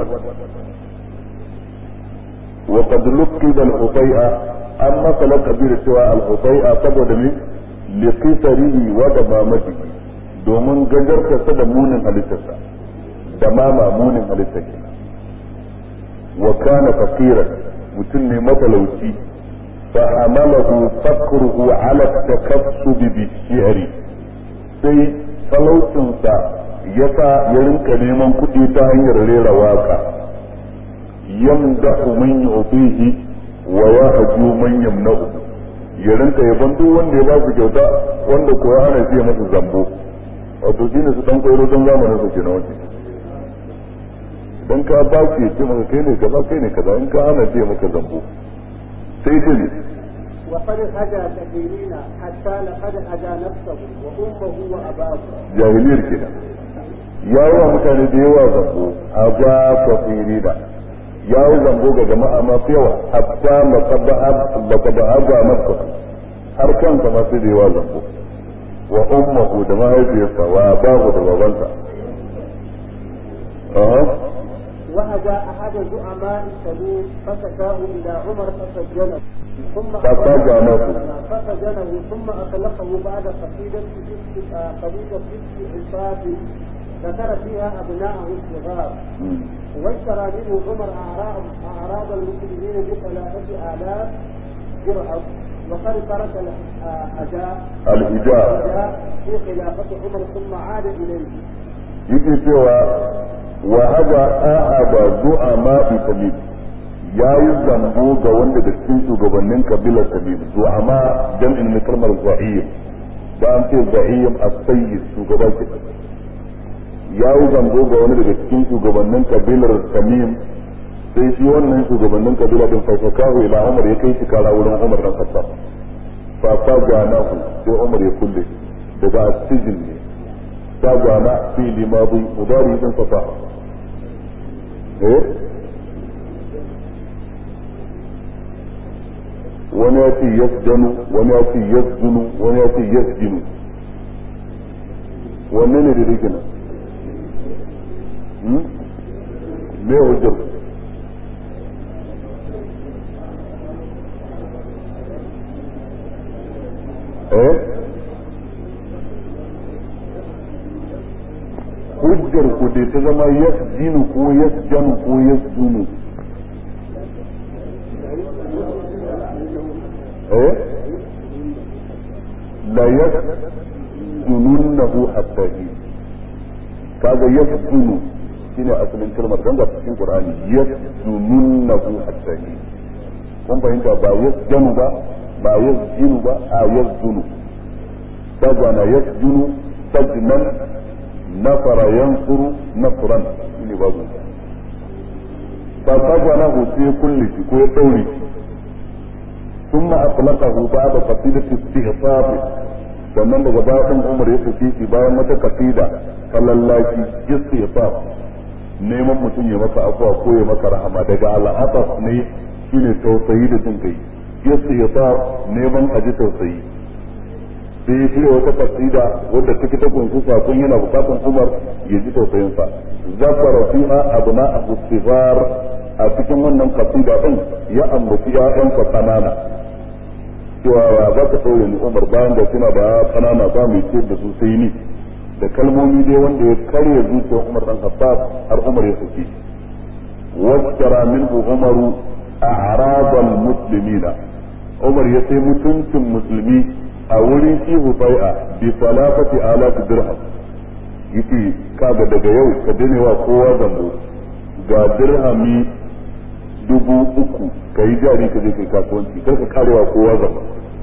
وقد لقب الحطيئة an masa lakabi da cewa al-husay'a saboda me li qisarihi wa damamatihi domin gajartarsa da munin halittarsa da mama munin halittarsa wa kana faqiran mutum ne matalauci fa hamalahu faqruhu ala takassub bi shi'ri sai talaucinsa ya sa ya rinka neman kuɗi ta hanyar rera waka yamdahu man yu'tihi wa ya haju man yamna'u ya rinka yaban duk wanda ya ba su kyauta wanda ko ya hana shi masa zambo wato shine su dan koyro don zamanin su kenan wani dan ka ba shi ya ce maka kai ne kaza kai ne kaza in ka hana shi maka zambo sai ce وقد هدى كثيرين حتى لقد هدى نفسه وامه واباه jahiliyar kenan ya yi wa mutane da yawa zambo a ga kafirina ya yi zambo ga jama'a masu yawa hatta laqad haza nafsa har kansa ma sai da yawa zambo wa ummuhu da mahaifiyarsa wa abahu da babansa aha وهدى احد زعماء تميم فشكاه الى عمر فسجنه ثم فسجنه. فسجنه ثم اطلقه بعد قصيده ست قصيده ست عصاب ذكر فيها ابناءه الصغار واشترى منه عمر اعراض اعراض المسلمين بثلاثه الاف درهم وقد ترك الاداء الهجاء في خلافه عمر ثم عاد اليه yake cewa wa haza ahaba zu'ama bi tamim ya yi zambo ga wanda da cikin shugabannin kabilar tamim zu'ama jam'in na kalmar za'im da an ce za'im as-sayyid shugaba ke ya yi zambo ga wani daga cikin shugabannin kabilar tamim sai shi wannan shugabannin kabila din fasakahu ila umar ya kai shi kara wurin umar dan khattab fa fa ganahu sai umar ya kulle daga asijin ne ta gana fi limadi mudari din safa eh wani ya ce yasjanu wani ya ce yasjunu wani ya ce yasjinu wanne ne da rike nan me hujjar eh hujjar ku dai ta zama yasjinu ko yasjanu ko yasjunu eh la yasjununnahu hatta hin kaga yasjunu shine asalin kalmar dan ga cikin qur'ani yasjununnahu hatta hin kun fahimta ba yasjanu ba ba yasjinu ba a yasjunu sajana yasjunu sajnan nafara yansuru nafran shine babu fa sajanahu sai kulli shi ko ya daure shi ثم أطلقه بعد قصيدة استهصاب sannan daga bayan Umar ya tafi shi bayan wata kasida falallaki istihsab neman mutum ya maka afuwa ko ya maka rahama daga al'ataf ne shine tausayi da jin kai istihsab neman aji tausayi sai ya shirya wata kasida wadda take ta kunshi sakon yana bukatan Umar ya ji tausayin sa zakara fiha abna abu sigar a cikin wannan kasida din ya ambaci ƴaƴansa kanana cewa ya za ka ɗaure ni umar bayan da suna da kanana ba mai ce da su sai ni da kalmomi dai wanda ya karya zuciyar umar dan khattab har umar ya saki washtara minhu umaru a'rabal muslimina umar ya sai mutuncin musulmi a wurin shi hufai'a bi salafati alaf dirham yace kaga daga yau ka dane wa kowa zambo ga dirhami dubu uku ka yi jari ka je kai kasuwanci kar ka karewa kowa zama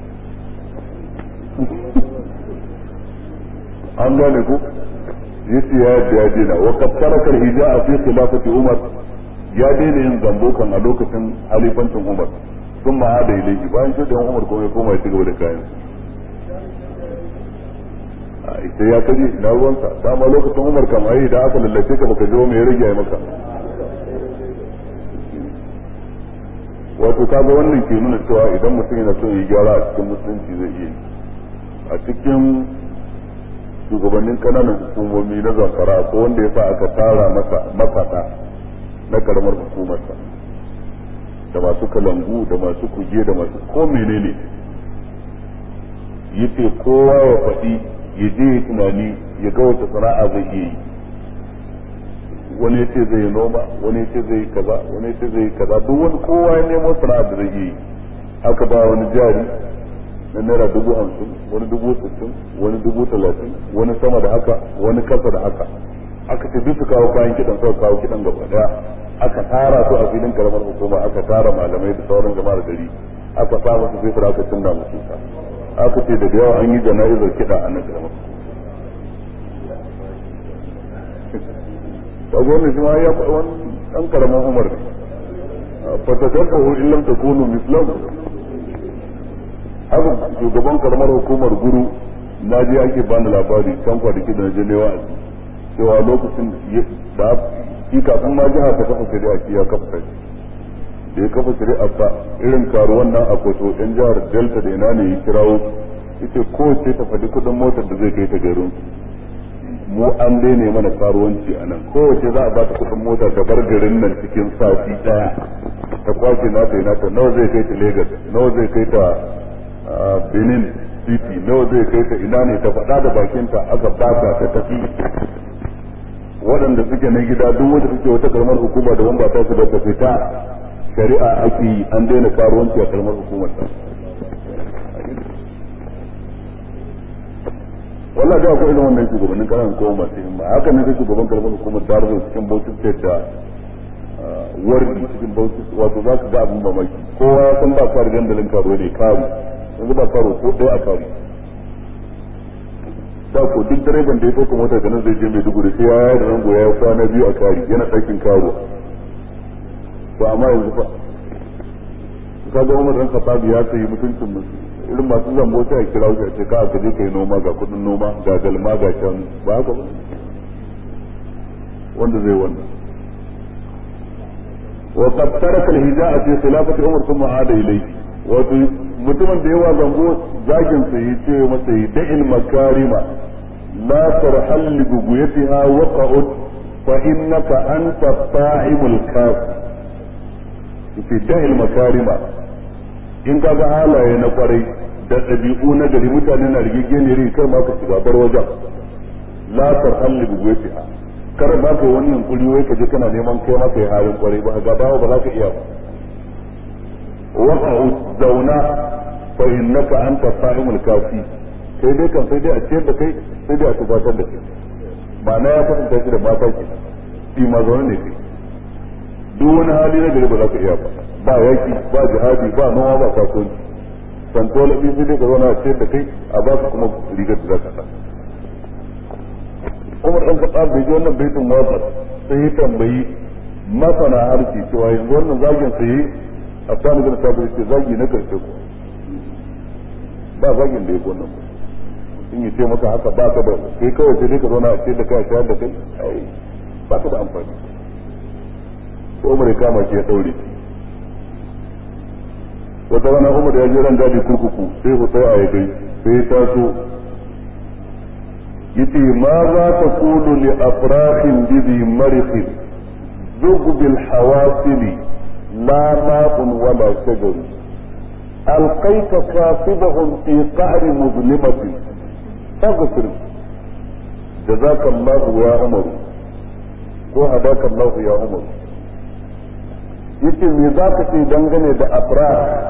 an gane ku yace ya yadda ya dena wa qad taraka al-hijaa fi khilafati umar ya daina yin zambo kan a lokacin halifancin umar sun ma hada ilaihi bayan shi da umar kuma ya koma ya cigaba da kayan a ita ya kaje na ruwansa dama lokacin umar kam ai da aka lallace ka baka je mai ya rage maka wato kaga wannan ke nuna cewa idan mutum yana son ya gyara a cikin musulunci zai iya a cikin shugabannin kananan hukumomi na zamfara ko wanda ya sa aka tara masa mafata na karamar hukumarsa da masu kalangu da masu kuge da masu ko menene yace kowa ya faɗi ya je ya tunani ya ga wata sana'a zai iya yi wani ya ce zai yi noma wani ya ce zai yi kaza wani ya ce zai yi kaza duk wani kowa ya nemo sana'a da zai yi aka ba wani jari na naira dubu hamsin wani dubu sittin wani dubu talatin wani sama da haka wani kasa da haka aka ce duk su kawo kayan kiɗan suka kawo kiɗan gaba daya aka tara su a filin karamar hukuma aka tara malamai da sauran jama'ar gari aka sa musu fesir aka cinna musu aka ce daga yawa an yi jana'izar kiɗa a nan karamar kaga wannan shi ma ya faɗi wani ɗan karamin umar ne fatakakahu in lam takunu mislahu haka shugaban karamar hukumar guru na je ake bani labari can kwanaki da na je ne wa'azi cewa lokacin da shi kafin ma jiha ta kafa shari'a shi ya kafa kai da ya kafa shari'a sa irin karuwan nan a kwato yan jihar delta da ina ne ya kirawo ita kowace ta faɗi kuɗin motar da zai kai ta garin mu an daina mana karuwanci a nan kowace za a ba ta kuɗin mota ta bar garin nan cikin sati ɗaya ta kwace nata yi nata nawa zai kai ta Legas nawa zai kai ta Benin City nawa zai kai ta ina ne ta faɗa da bakinta aka bata ta tafi waɗanda suke na gida duk wanda suke wata karamar hukuma da ba ta su da ta fita shari'a ake yi an daina karuwanci a karamar hukumar ta wallah da akwai irin wannan shugabannin kananan kuma masu himma haka ne sai shugaban karamar hukumar darzo cikin bauchi state da wardi cikin bauchi wato za ka ga abin mamaki kowa ya san ba kari dandalin karo ne karu yanzu ba karo ko ɗaya a karu da ko duk direban da ya ɗauka mota da nan zai je Maiduguri sai ya yi da rango ya kwana biyu a kari yana ɗakin karo to amma yanzu fa ka ga Umar dan Khattab ya sayi mutuncin musu irin masu zambo sai a kira shi a ce ka ka je kai noma ga kudin noma ga galma ga can ba haka ba wanda zai wannan وقد ترك الهجاء في خلافة عمر ثم عاد إليه wato mutumin da yawa zango zagin sa yi ce masa yi da'il makarima la tarhal li buguyatiha wa qa'ud fa innaka anta ta'imul kaf fi da'il makarima in ka ga halaye na kwarai da ɗabi'u na gari mutane na rigigeniyar kar ma ka shiga bar wajen la tarhal li buguyatiha kar ma ka wani yunkuri wai ka je kana neman kai maka yi halin kwarai ba ga ba ba za ka iya ba وقعوا zauna fa innaka anta sa'imul kafi kai dai kan sai dai a ciyar da kai sai dai a tubatar da kai ma'ana ya kasance shi da mata ke shi ma zaune ne kai duk wani hali na gari ba za ka iya ba ba yaki ba jihadi ba noma ba kasuwanci santo lafi sai dai ka zauna a ciyar da kai a ba ka kuma rigar da za ka sa Umar ɗan kaɗa bai ji wannan baitin watsar sai ya tambayi masana harshe cewa yanzu wannan zagin sai a sani bin sabir ce zagi na karshe ku ba zagin da ya wannan in yi ce maka haka ba ka da kai kawai sai dai ka zauna a ce da kai a shayar da kai ai ba ka da amfani ko umar ya kama shi ya daure wata rana umar ya je ran gadi kurkuku sai ku sai a yi gai sai ya taso yace ma za ta kulu li afrahin bizi marifin zug bil hawasili لا ماء ولا شجر ألقيت كاصبهم في قعر مظلمة فاغفر جزاك الله يا عمر وهداك الله يا عمر yace me za ka ce dangane da afra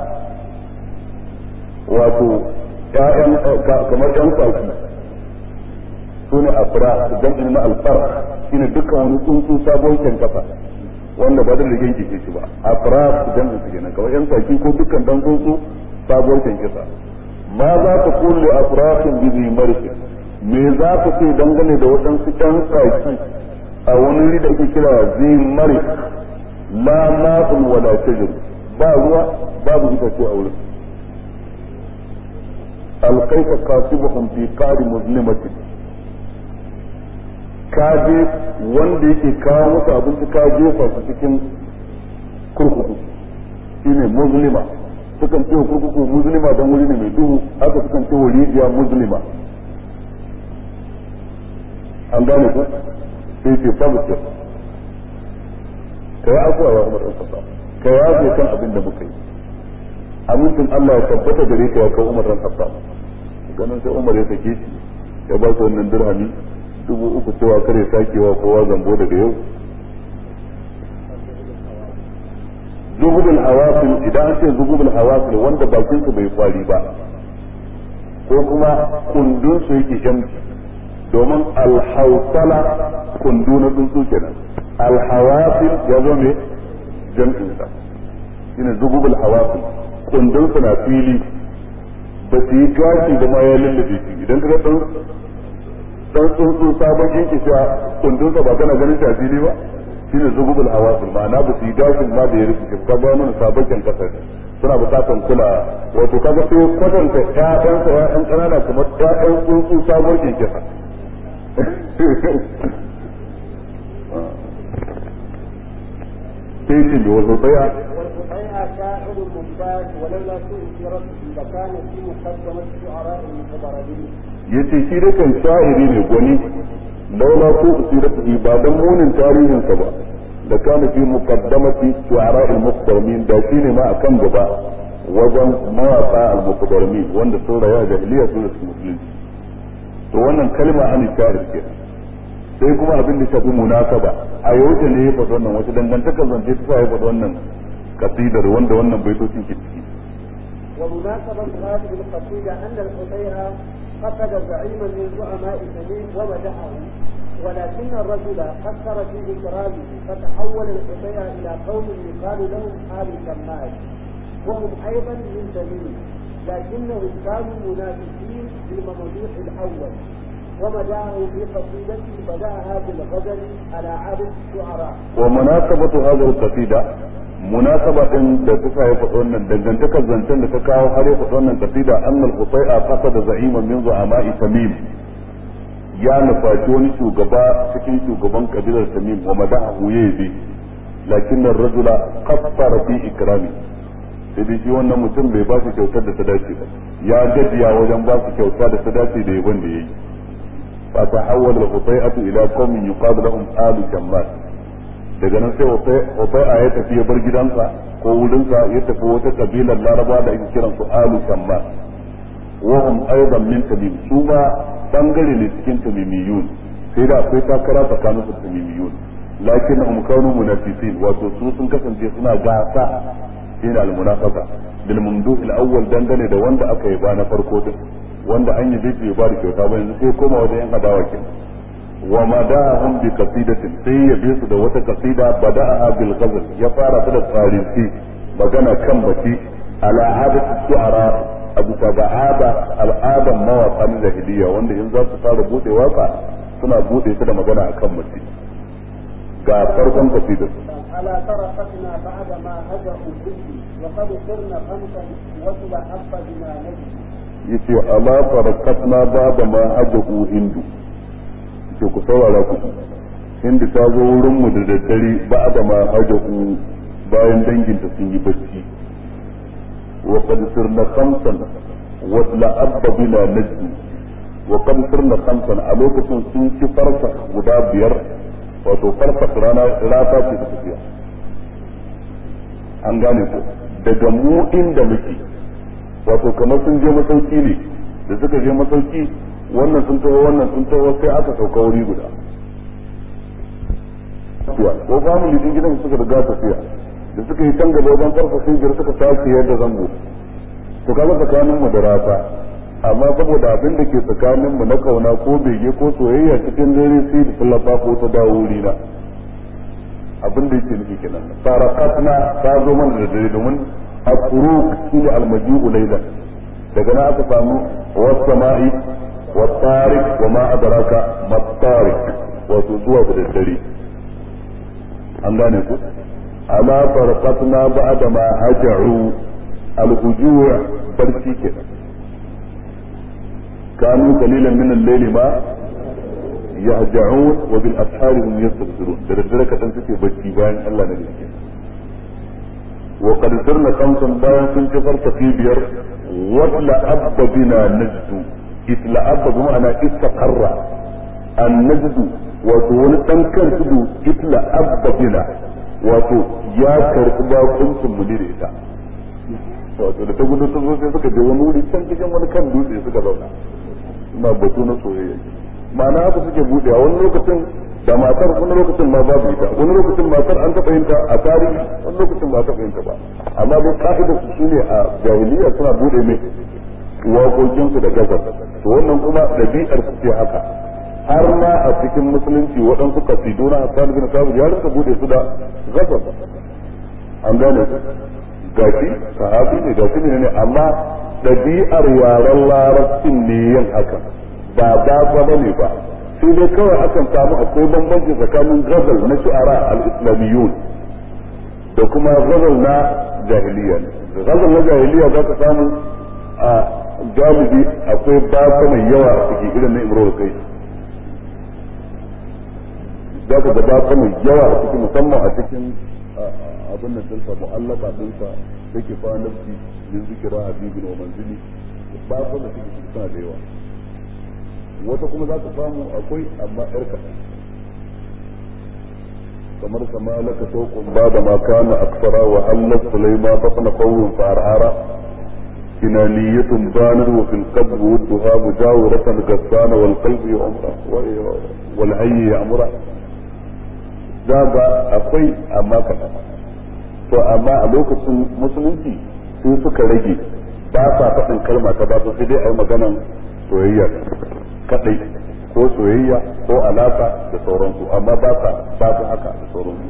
wato ƴaƴan kamar ƴan kwaki su ne afra jam'in na alfar shine dukkan wani tsuntsu sabon kyan kafa wanda ba da rigen kike shi ba a fara dan su kenan kawai yan saki ko dukkan dan tsuntsu sabuwar kisa ma za ka kulle afrahin bizi marfi me za ka ce dangane da waɗansu ɗan saki a wani wuri da ake kira zi marif la ma'un wala shajar ba ruwa babu itace a wurin alkaika kasibuhum fi qari muslimatin ka je wanda yake kawo musu abinci ka jefa su cikin kurkuku shine muslima sukan ce kurkuku muslima don wuri ne mai duhu haka sukan ce rijiya muslima an gane ku sai ce tabbata ka yi afuwa ya umar ɗan kasa ka yafe kan abin da muka yi amincin Allah ya tabbata gare ka ya kawo umar ɗan kasa ganin sai umar ya sake shi ya ba su wannan dirhami dubu uku cewa kare sakewa kowa zambo daga yau zububul hawasil idan an ce zububul hawasil wanda bakin su bai kwari ba ko kuma kundin su yake jamci domin alhausala kundu na tsuntsu kenan alhawasil ya zo ne jam'in sa shine zububul hawasil kundin su na fili ba su yi gashi da ma ya lullube shi idan ka ga dan tsuntsu sabon yanke shi kundin sa ba kana ganin shi a fili ba shine zugubul hawasul ma'ana ba su yi gashin ma da ya rufe shi ka ga mana sabon kan kasar suna bukatan kula wato kaga sai kwatanta ƴaƴan sa ƴaƴan ƙanana kamar ƴaƴan tsuntsu sabon yanke sa sai shi da wasu tsaya والقطيع شاعر ممتاز ولولا سوء سيرته لكان في مقدمة شعراء المتبرعين yace shi da kan sha'iri ne gwani laula ko siratihi ba dan munin tarihin sa ba da kana fi muqaddamati shu'ara al-muqaddamin da shi ne ma akan gaba wajen mawaka al-muqaddamin wanda sun raya jahiliya sun rasu musulunci to wannan kalma an sha'ir ke sai kuma abin da shafi munasaba a yau ne ya faɗi wannan wata dangantakar zance ta sa ya faɗi wannan kasidar wanda wannan baitocin ke ciki ومناسبة هذه القصيدة أن الحسين فقد زعيما من زعماء تميم ومدحه ولكن الرجل قصر في إكرامه فتحول الحسين إلى قوم يقال لهم آل كمال وهم أيضا من تميم لكنهم كانوا منافسين للممدوح الأول ومدعه في قصيدته بدأها بالغزل على عادة الشعراء ومناسبة هذه القصيدة munasaba din da ta ya faɗi wannan dangantakar zancen da ta kawo har ya faɗi wannan kasida annal qutai'a qasada za'iman min zu'ama'i tamim ya nufaci wani shugaba cikin shugaban kabilar tamim wa madahu yabi lakin ar-rajula qaffara fi ikrami sai dai shi wannan mutum bai ba su kyautar da ta dace ba ya gajiya wajen ba su kyauta da ta dace da yaban da yayi fa tahawwala al-qutai'atu ila qaumin yuqadu lahum alu shammas daga nan sai qutai'a ya tafi ya bar gidansa ko wurinsa ya tafi wata kabilar laraba da ake kiran su alu shammas wa hum aidan min tamim su ma bangare ne cikin tamimiyun sai da akwai takara tsakanin su tamimiyun lakin hum kanu munafisin wato su sun kasance suna gasa shine al-munafaqa bil mamduh al-awwal dangane da wanda aka yi ba na farko din wanda an yi bai ba da kyauta ba yanzu sai koma wajen yan adawa ke wa madahum bi qasidatin sai ya bi su da wata qasida bada'aha bil ghazl ya fara ta da tsarinci magana kan baki ala adati shu'ara abu ta ga ada al'adan mawaƙa na jahiliya wanda in za su fara bude waka suna bude ta da magana akan mace ga farkon kasidar ألا تركتنا بعد ما هجروا الذكر وقد صرنا خمسا وسل حق بما نجد yace ala farakatna baba ma hajahu hindu yace ku saurara ku hindu ta zo wurin mu da daddare ba da ma hajahu bayan danginta sun yi bacci wa qad sirna khamsan wa la abba bina najdu wa qad sirna khamsan a lokacin sun ci farsa guda biyar wato farsa rana rata ce ta tafiya an gane ko daga mu inda muke wato kamar sun je masauki ne da suka je masauki wannan sun taho wannan sun taho sai aka sauka wuri guda ko family din gidan suka riga tafiya da suka yi tanga wajen karfa sun jira suka tashi yadda zango to kaga tsakanin mu da rata amma saboda abin da ke tsakanin mu na kauna ko bege ko soyayya cikin dare sai da tallafa ko ta dawo wuri na abin da yake nufi kenan sarakatna ta zo mana da dare domin الطروق هي المجيء ليلا daga nan aka samu wasama'i wattarik wa ma adraka mattarik wato zuwa da daddare an gane ku ala farqatna ba'da ma haja'u al-hujuu barci kenan kanu qalilan min al-layli ma yahja'un wa bil ashari hum yastaghfirun da daddare kadan suke barci bayan Allah na gaske وقد سرنا خمسا bayan sun ci farkafi biyar wala abba bina najdu isla abba bi ma'ana istaqarra an najdu wato wani dan kan tudu isla abba bina wato ya karbi bakuncin mu ne da ita wato da ta gudu ta zo sai suka je wani wuri can cikin wani kan dutse suka zauna ma batu na soyayya ma'ana haka suke budewa wani lokacin da matar wani lokacin ma babu ita wani lokacin matar an taɓa yin ta a tarihi wani lokacin ba taɓa yin ta ba amma dai ka'idar su shine a jahiliya suna bude mai waƙoƙin su da gazar to wannan kuma ɗabi'ar su ce haka har ma a cikin musulunci waɗansu kasidu na Hassan bin Sabit ya rinka bude su da gazar an gane su gashi sahabi ne gashi ne ne amma ɗabi'ar yaren larabcin ne yin haka ba ba ba ne ba sai dai kawai akan samu akwai bambanci tsakanin gazal na shu'ara al-islamiyun da kuma gazal na jahiliya gazal na jahiliya za ka samu a galibi akwai baka mai yawa a cikin irin na imrul kai za ka ga baka mai yawa a cikin musamman a cikin abin nan dinsa mu'allaka dinsa yake fa nafsi min zikira habibin wa manzili ba ko da suke suna da yawa wata kuma za ka samu akwai amma yarka kamar kama laka tokun ba da ma kana aksara wa hallat sulaima batna qawlun fa arara kinaniyatun banar wa fil qabr wadduha mujawiratan gassana wal qalbi yumra wal hayy ya'mura da ba akwai amma kaɗan to amma a lokacin musulunci sai suka rage ba sa faɗin kalma ta ba sai dai a yi maganan soyayya kadai ko soyayya ko alaka da sauransu amma ba sa ba su haka da sauransu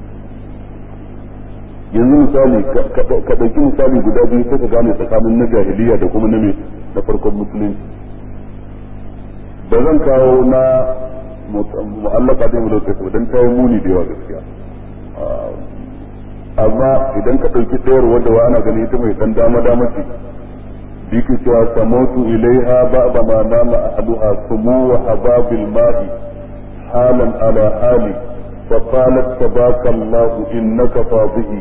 yanzu misali ka ɗauki misali guda biyu sai ka gane tsakanin na jahiliya da kuma na me na farkon musulunci da zan kawo na mu'allaka da mu lokaci dan ta yi muni da yawa gaskiya amma idan ka ɗauki ɗayar wadda wa ana gani ita mai ɗan dama dama ce biki cewa samotu ilaiha ba'da ma nama ahaduha sumu wa hababil ma'i halan ala hali fa qalat tabaka Allah innaka fadhihi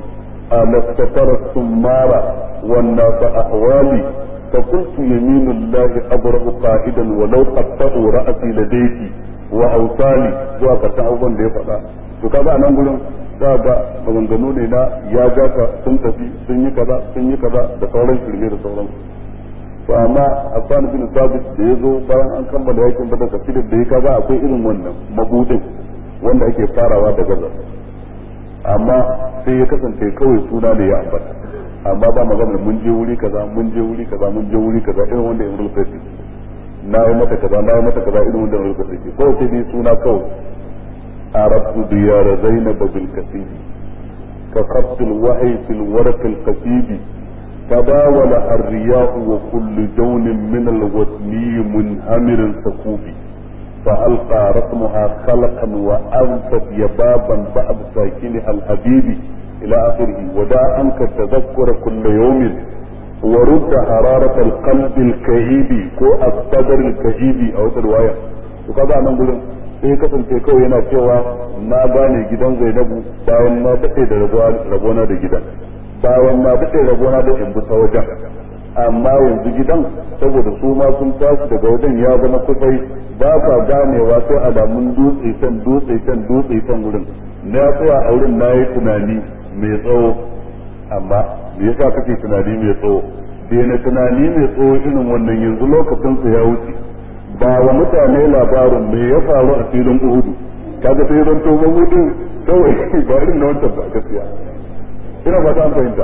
ألا استتر السمار والناس أحوالي فقلت يمين الله أبرأ قائدا ولو قطعوا رأسي لديك وأوصالي zuwa karshen abubuwan da ya faɗa to kaga a nan gurin za ga maganganu ne na ya gata sun tafi sun yi kaza sun yi kaza da sauran shirme da sauran to amma Hassan bin Sabit da ya zo bayan an kammala yakin Badar kasidar da ya kaga akwai irin wannan mabudin wanda ake farawa da gazar amma sai ya kasance kawai suna ne ya ambata amma ba magana mun je wuri kaza mun je wuri kaza mun je wuri kaza irin wanda Imrul Qais na yi mata kaza na yi mata kaza irin wanda Imrul Qais kawai sai dai suna kawai عرفت ديار زينب بالكثير كخط الوحي في الورق القصيد تداول الرياح وكل جون من الوثني منهمر سكوبي فألقى رسمها خلقا وأنفت يبابا بعد ساكنها الحبيب إلى آخره ودع عنك التذكر كل يوم ورد حرارة القلب الكئيب كو الصدر الكئيب أو رواية وكذا نقول sai kasance kawai yana cewa na gane gidan zainabu bayan na daɗe da rabona da gidan bayan na daɗe rabona da in ta wajen amma yanzu gidan saboda su ma sun tashi daga wajen ya zama kusai ba ka ganewa sai alamun dutse can dutse can dutse can wurin na tsaya a wurin na yi tunani mai tsawo amma me yasa kake tunani mai tsawo daina tunani mai tsawo irin wannan yanzu lokacin ya wuce ba wa mutane labarin me ya faru a filin uhudu kaga sai zan to mahudin kawai ba irin na wancan ba gaskiya ina fata an fahimta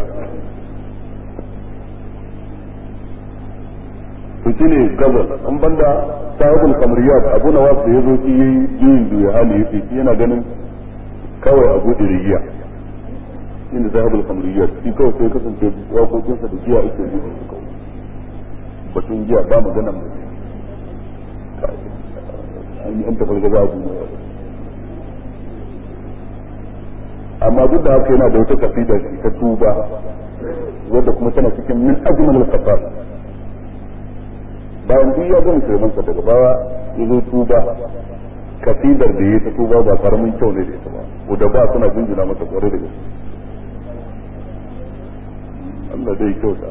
to shine gabas an banda sahibul kamriyat abu na wasu da ya zo shi yayi juyin duya hali yace shi yana ganin kawai abu diriya shine sahibul kamriyat shi kawai sai kasance wakokinsa da giya ake yi su kawai batun giya ba magana mai an tafi gaza a duniya amma duk da haka yana da wata kasida ta tuba wadda kuma tana cikin min ajmal al-qasar bayan duk ya gama shirmansa daga baya ya zo tuba kasidar da ya ta tuba ba karamin kyau ne da ita ba wadda ba suna jinjina masa kwarai da gaske Allah dai kyauta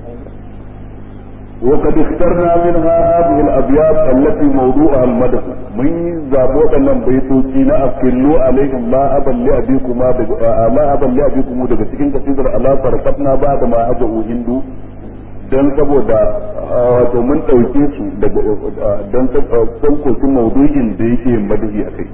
وقد اخترنا منها هذه الابيات التي موضوعها المدح من زابو دنن بيتوci na afillu alaihim ma aban li abikuma daga ma aban li abikum daga cikin kasidar ala farakatna ba da ma hajahu hindu dan saboda wato mun dauke su daga dan saukokin maudu'in da yake madahi akai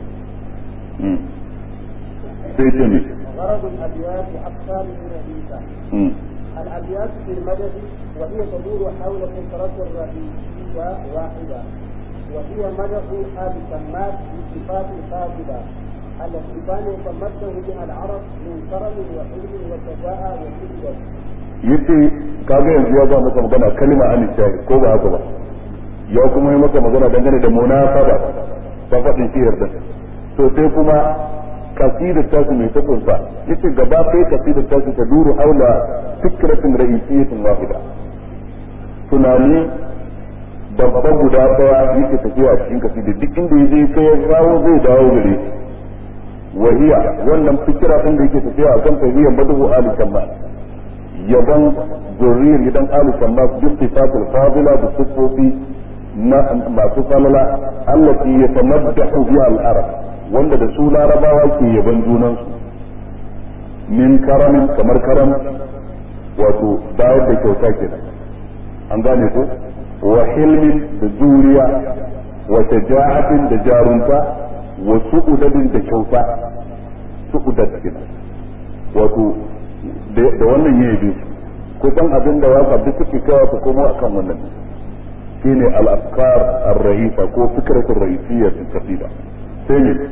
sai ce ne غرض الابيات اقسام من الرئيسه الابيات في المدح وهي تدور حول فكرة رئيسية واحدة وهي مدح آل سماك بصفات فاضلة التي كان يتمثل بها العرب من كرم وحلم وشجاعة وقوة. yace kaga yanzu ya ba maka magana kalma an shahi ko ba haka ba ya kuma yi maka magana dangane da munasaba ta faɗin shiyar da to sai kuma kasidar tasu mai ta kunsa yace gaba ɗaya kasidar tasu ta duru haula fikratin ra'isiyatin wahida tunani babban guda daya yake tafiya cikin kasi da duk inda yaje sai ya kawo zai dawo gare wahiya wannan fikira din da yake tafiya akan tahiyyar madu ali kamma yaban zurriyar gidan ali kamma bi sifatul fadila da sifofi na masu falala allati yatamaddahu biha al-arab wanda da su larabawa ke yaban junansu min karamin kamar karam wato bayar da kyauta kenan an gane ko wa hilmin da juriya wa shaja'atin da jarunta wa su'udadin da kyauta su'udad kenan wato da wannan yayi bi kusan abin da waka duk suke kawo ta komo akan wannan shine al-afkar ar-ra'isa ko fikratul ra'isiyya fi qasida sai ne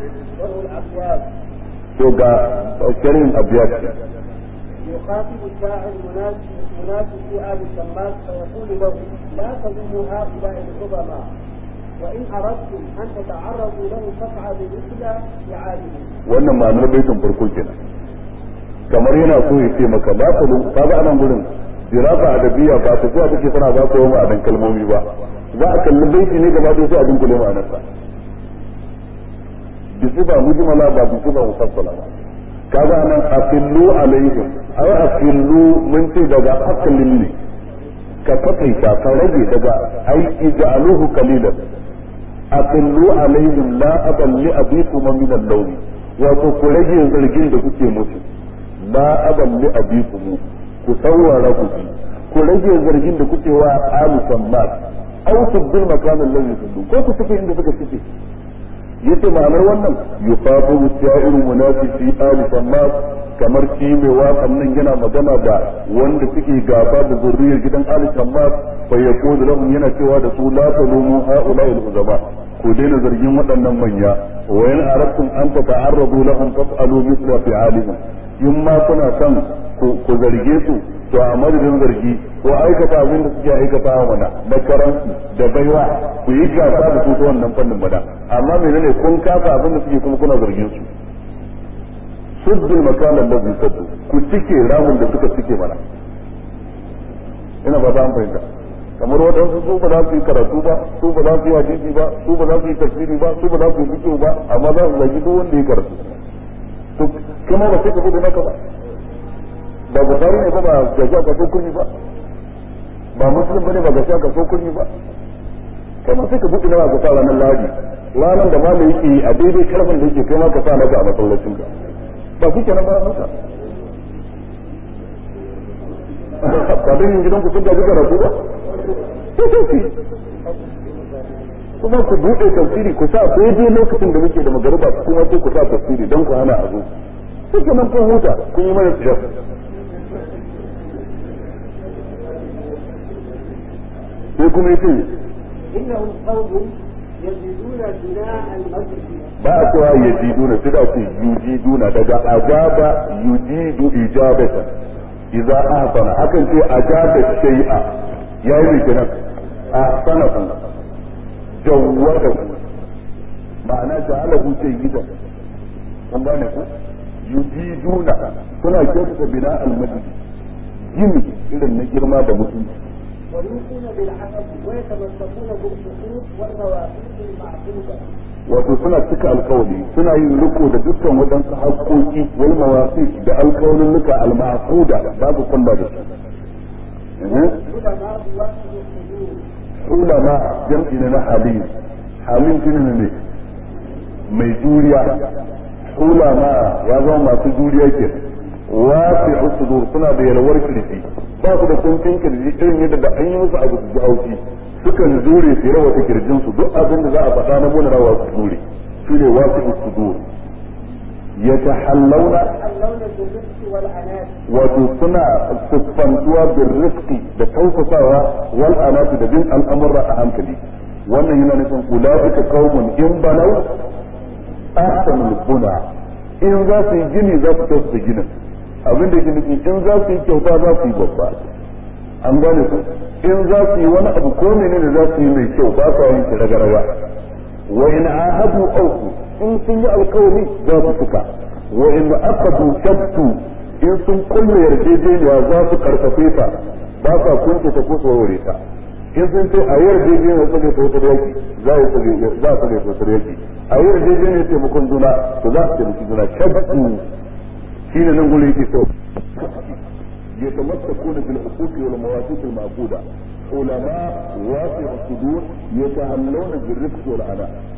to ga shirin abiyat يخاطب الشاعر مناسب مناسب في آل الشماس فيقول له لا تلوموا هؤلاء العظماء وإن أردتم أن تتعرضوا له فافعلوا مثل فعالهم. wannan ma'anar baitin farko kenan kamar yana so ya ce maka la ta ka ga anan gurin dirasa adabiya ba ta zuwa take tana ba ko ma'anar kalmomi ba za a kalli baiti ne gaba da sai a dunkule ma'anarsa bi sifa mujmala ba bi sifa mufassala ba kaga nan aqillu alaihim ay aqillu mun ce daga aqlin ne ka takaita ka rage daga ai ij'aluhu qalilan aqillu alaihim la aban li abikum min al-lawn wato ku rage zargin da kuke musu la aban li abikum ku saurara ku ku rage zargin da kuke wa alu sammat aw tubdil makan allazi tuddu ko ku tafi inda suka fice yace ma'anar wannan yuqabu sha'iru munafiqi ali sammat kamar shi mai waƙan nan yana magana da wanda suke gaba da zurriyar gidan ali sammat fa yaqulu lahum yana cewa da su la talumu haula al uzama ku daina zargin waɗannan manya wa in aradtum an tata'arradu lahum fas'alu mithla fi'alihim in ma kuna son ku zarge su to a madadin zargi ko aikata abin da suke aikata wa mana na karansu da baiwa ku yi gasa da su ta wannan fannin bada amma menene kun kafa abin da suke kuma kuna zargin su suddul makanan da zai saddu ku cike ramin da suka cike mana ina ba ta an fahimta kamar waɗansu su ba za su yi karatu ba su ba za su yi hadisi ba su ba za su yi tafsiri ba su ba za su yi fiqh ba amma za su zagi duk wanda ya karatu to kuma ba sai ka bude naka ba ba bukari ne ba ba ga sha ka so kunyi ba ba muslim bane ba ga sha ka so kunyi ba kai ma sai ka buɗe nawa ka sa ranar lahadi ranar da malai yake a daidai karfin da yake kai ma ka sa naka a masallacin ka ba shi kenan ba haka ba dan yin gidan ku sun gaji karatu ba sai sai kuma ku buɗe tafsiri ku sa daidai lokacin da muke da magariba kuma sai ku sa tafsiri don ku hana a zo sai kenan kun huta kun yi mana tsiyar sai kuma yace إنهم قوم يجدون بناء المسجد ba a cewa yajiduna sai da ce yujiduna daga ajaba yujidu ijabatan idza ahsana hakan ce ajaba shay'a yayi ne kenan ahsana ku jawwada ku ma'ana ja'alahu sayyidan kun gane ku yujiduna suna kyautata bina al-masjid gini irin na girma da mutunci ويوفون بالعهد ويتمسكون بالحقوق والمواثيق المعقوده wato suna cika alkawali suna yin riko da dukkan waɗansu haƙoƙi wal mawasi da alkawalin nuka al-ma'quda babu kulla da su العلماء واحد الحدود ulama jam'i ne na halim halim shine ne mai juriya ulama ya zama masu juriya ke wasi sudur suna da yalwar kirji ba su da kuncin kirji irin yadda da an yi musu abu su ji haushi sukan jure su rawa ta kirjin su duk abin da za a faɗa na muna rawa su jure shi ne wasi sudur yatahallawna يتحلون بالرزق والعناد wato suna siffantuwa bin riski da tausasawa wal anati da bin al'amurra a hankali wannan yana nufin ulaika qaumun in banau ahsanul buna in za su yi gini za su tausasa ginin abin da yake nufi in za su yi kyauta za su yi babba an gane ku in za su yi wani abu ko menene za su yi mai kyau ba sa yin shi raga-raga wa in ahadu auku in sun yi alkawari za su cika wa in aqadu shattu in sun kulle yarjejeniya za su karfafe ta ba sa kunce ta ko tsorore ta in sun ce a yarjejeniya su ne tsotsar yaki za a yi za su ne tsotsar yaki a yarjejeniya taimakon juna to za su taimaki juna shattu shi ne nan gurin yake so يتمسكون بالحقوق والمواثيق المعقودة علماء واسع الصدور يتهلون بالرفق والعناء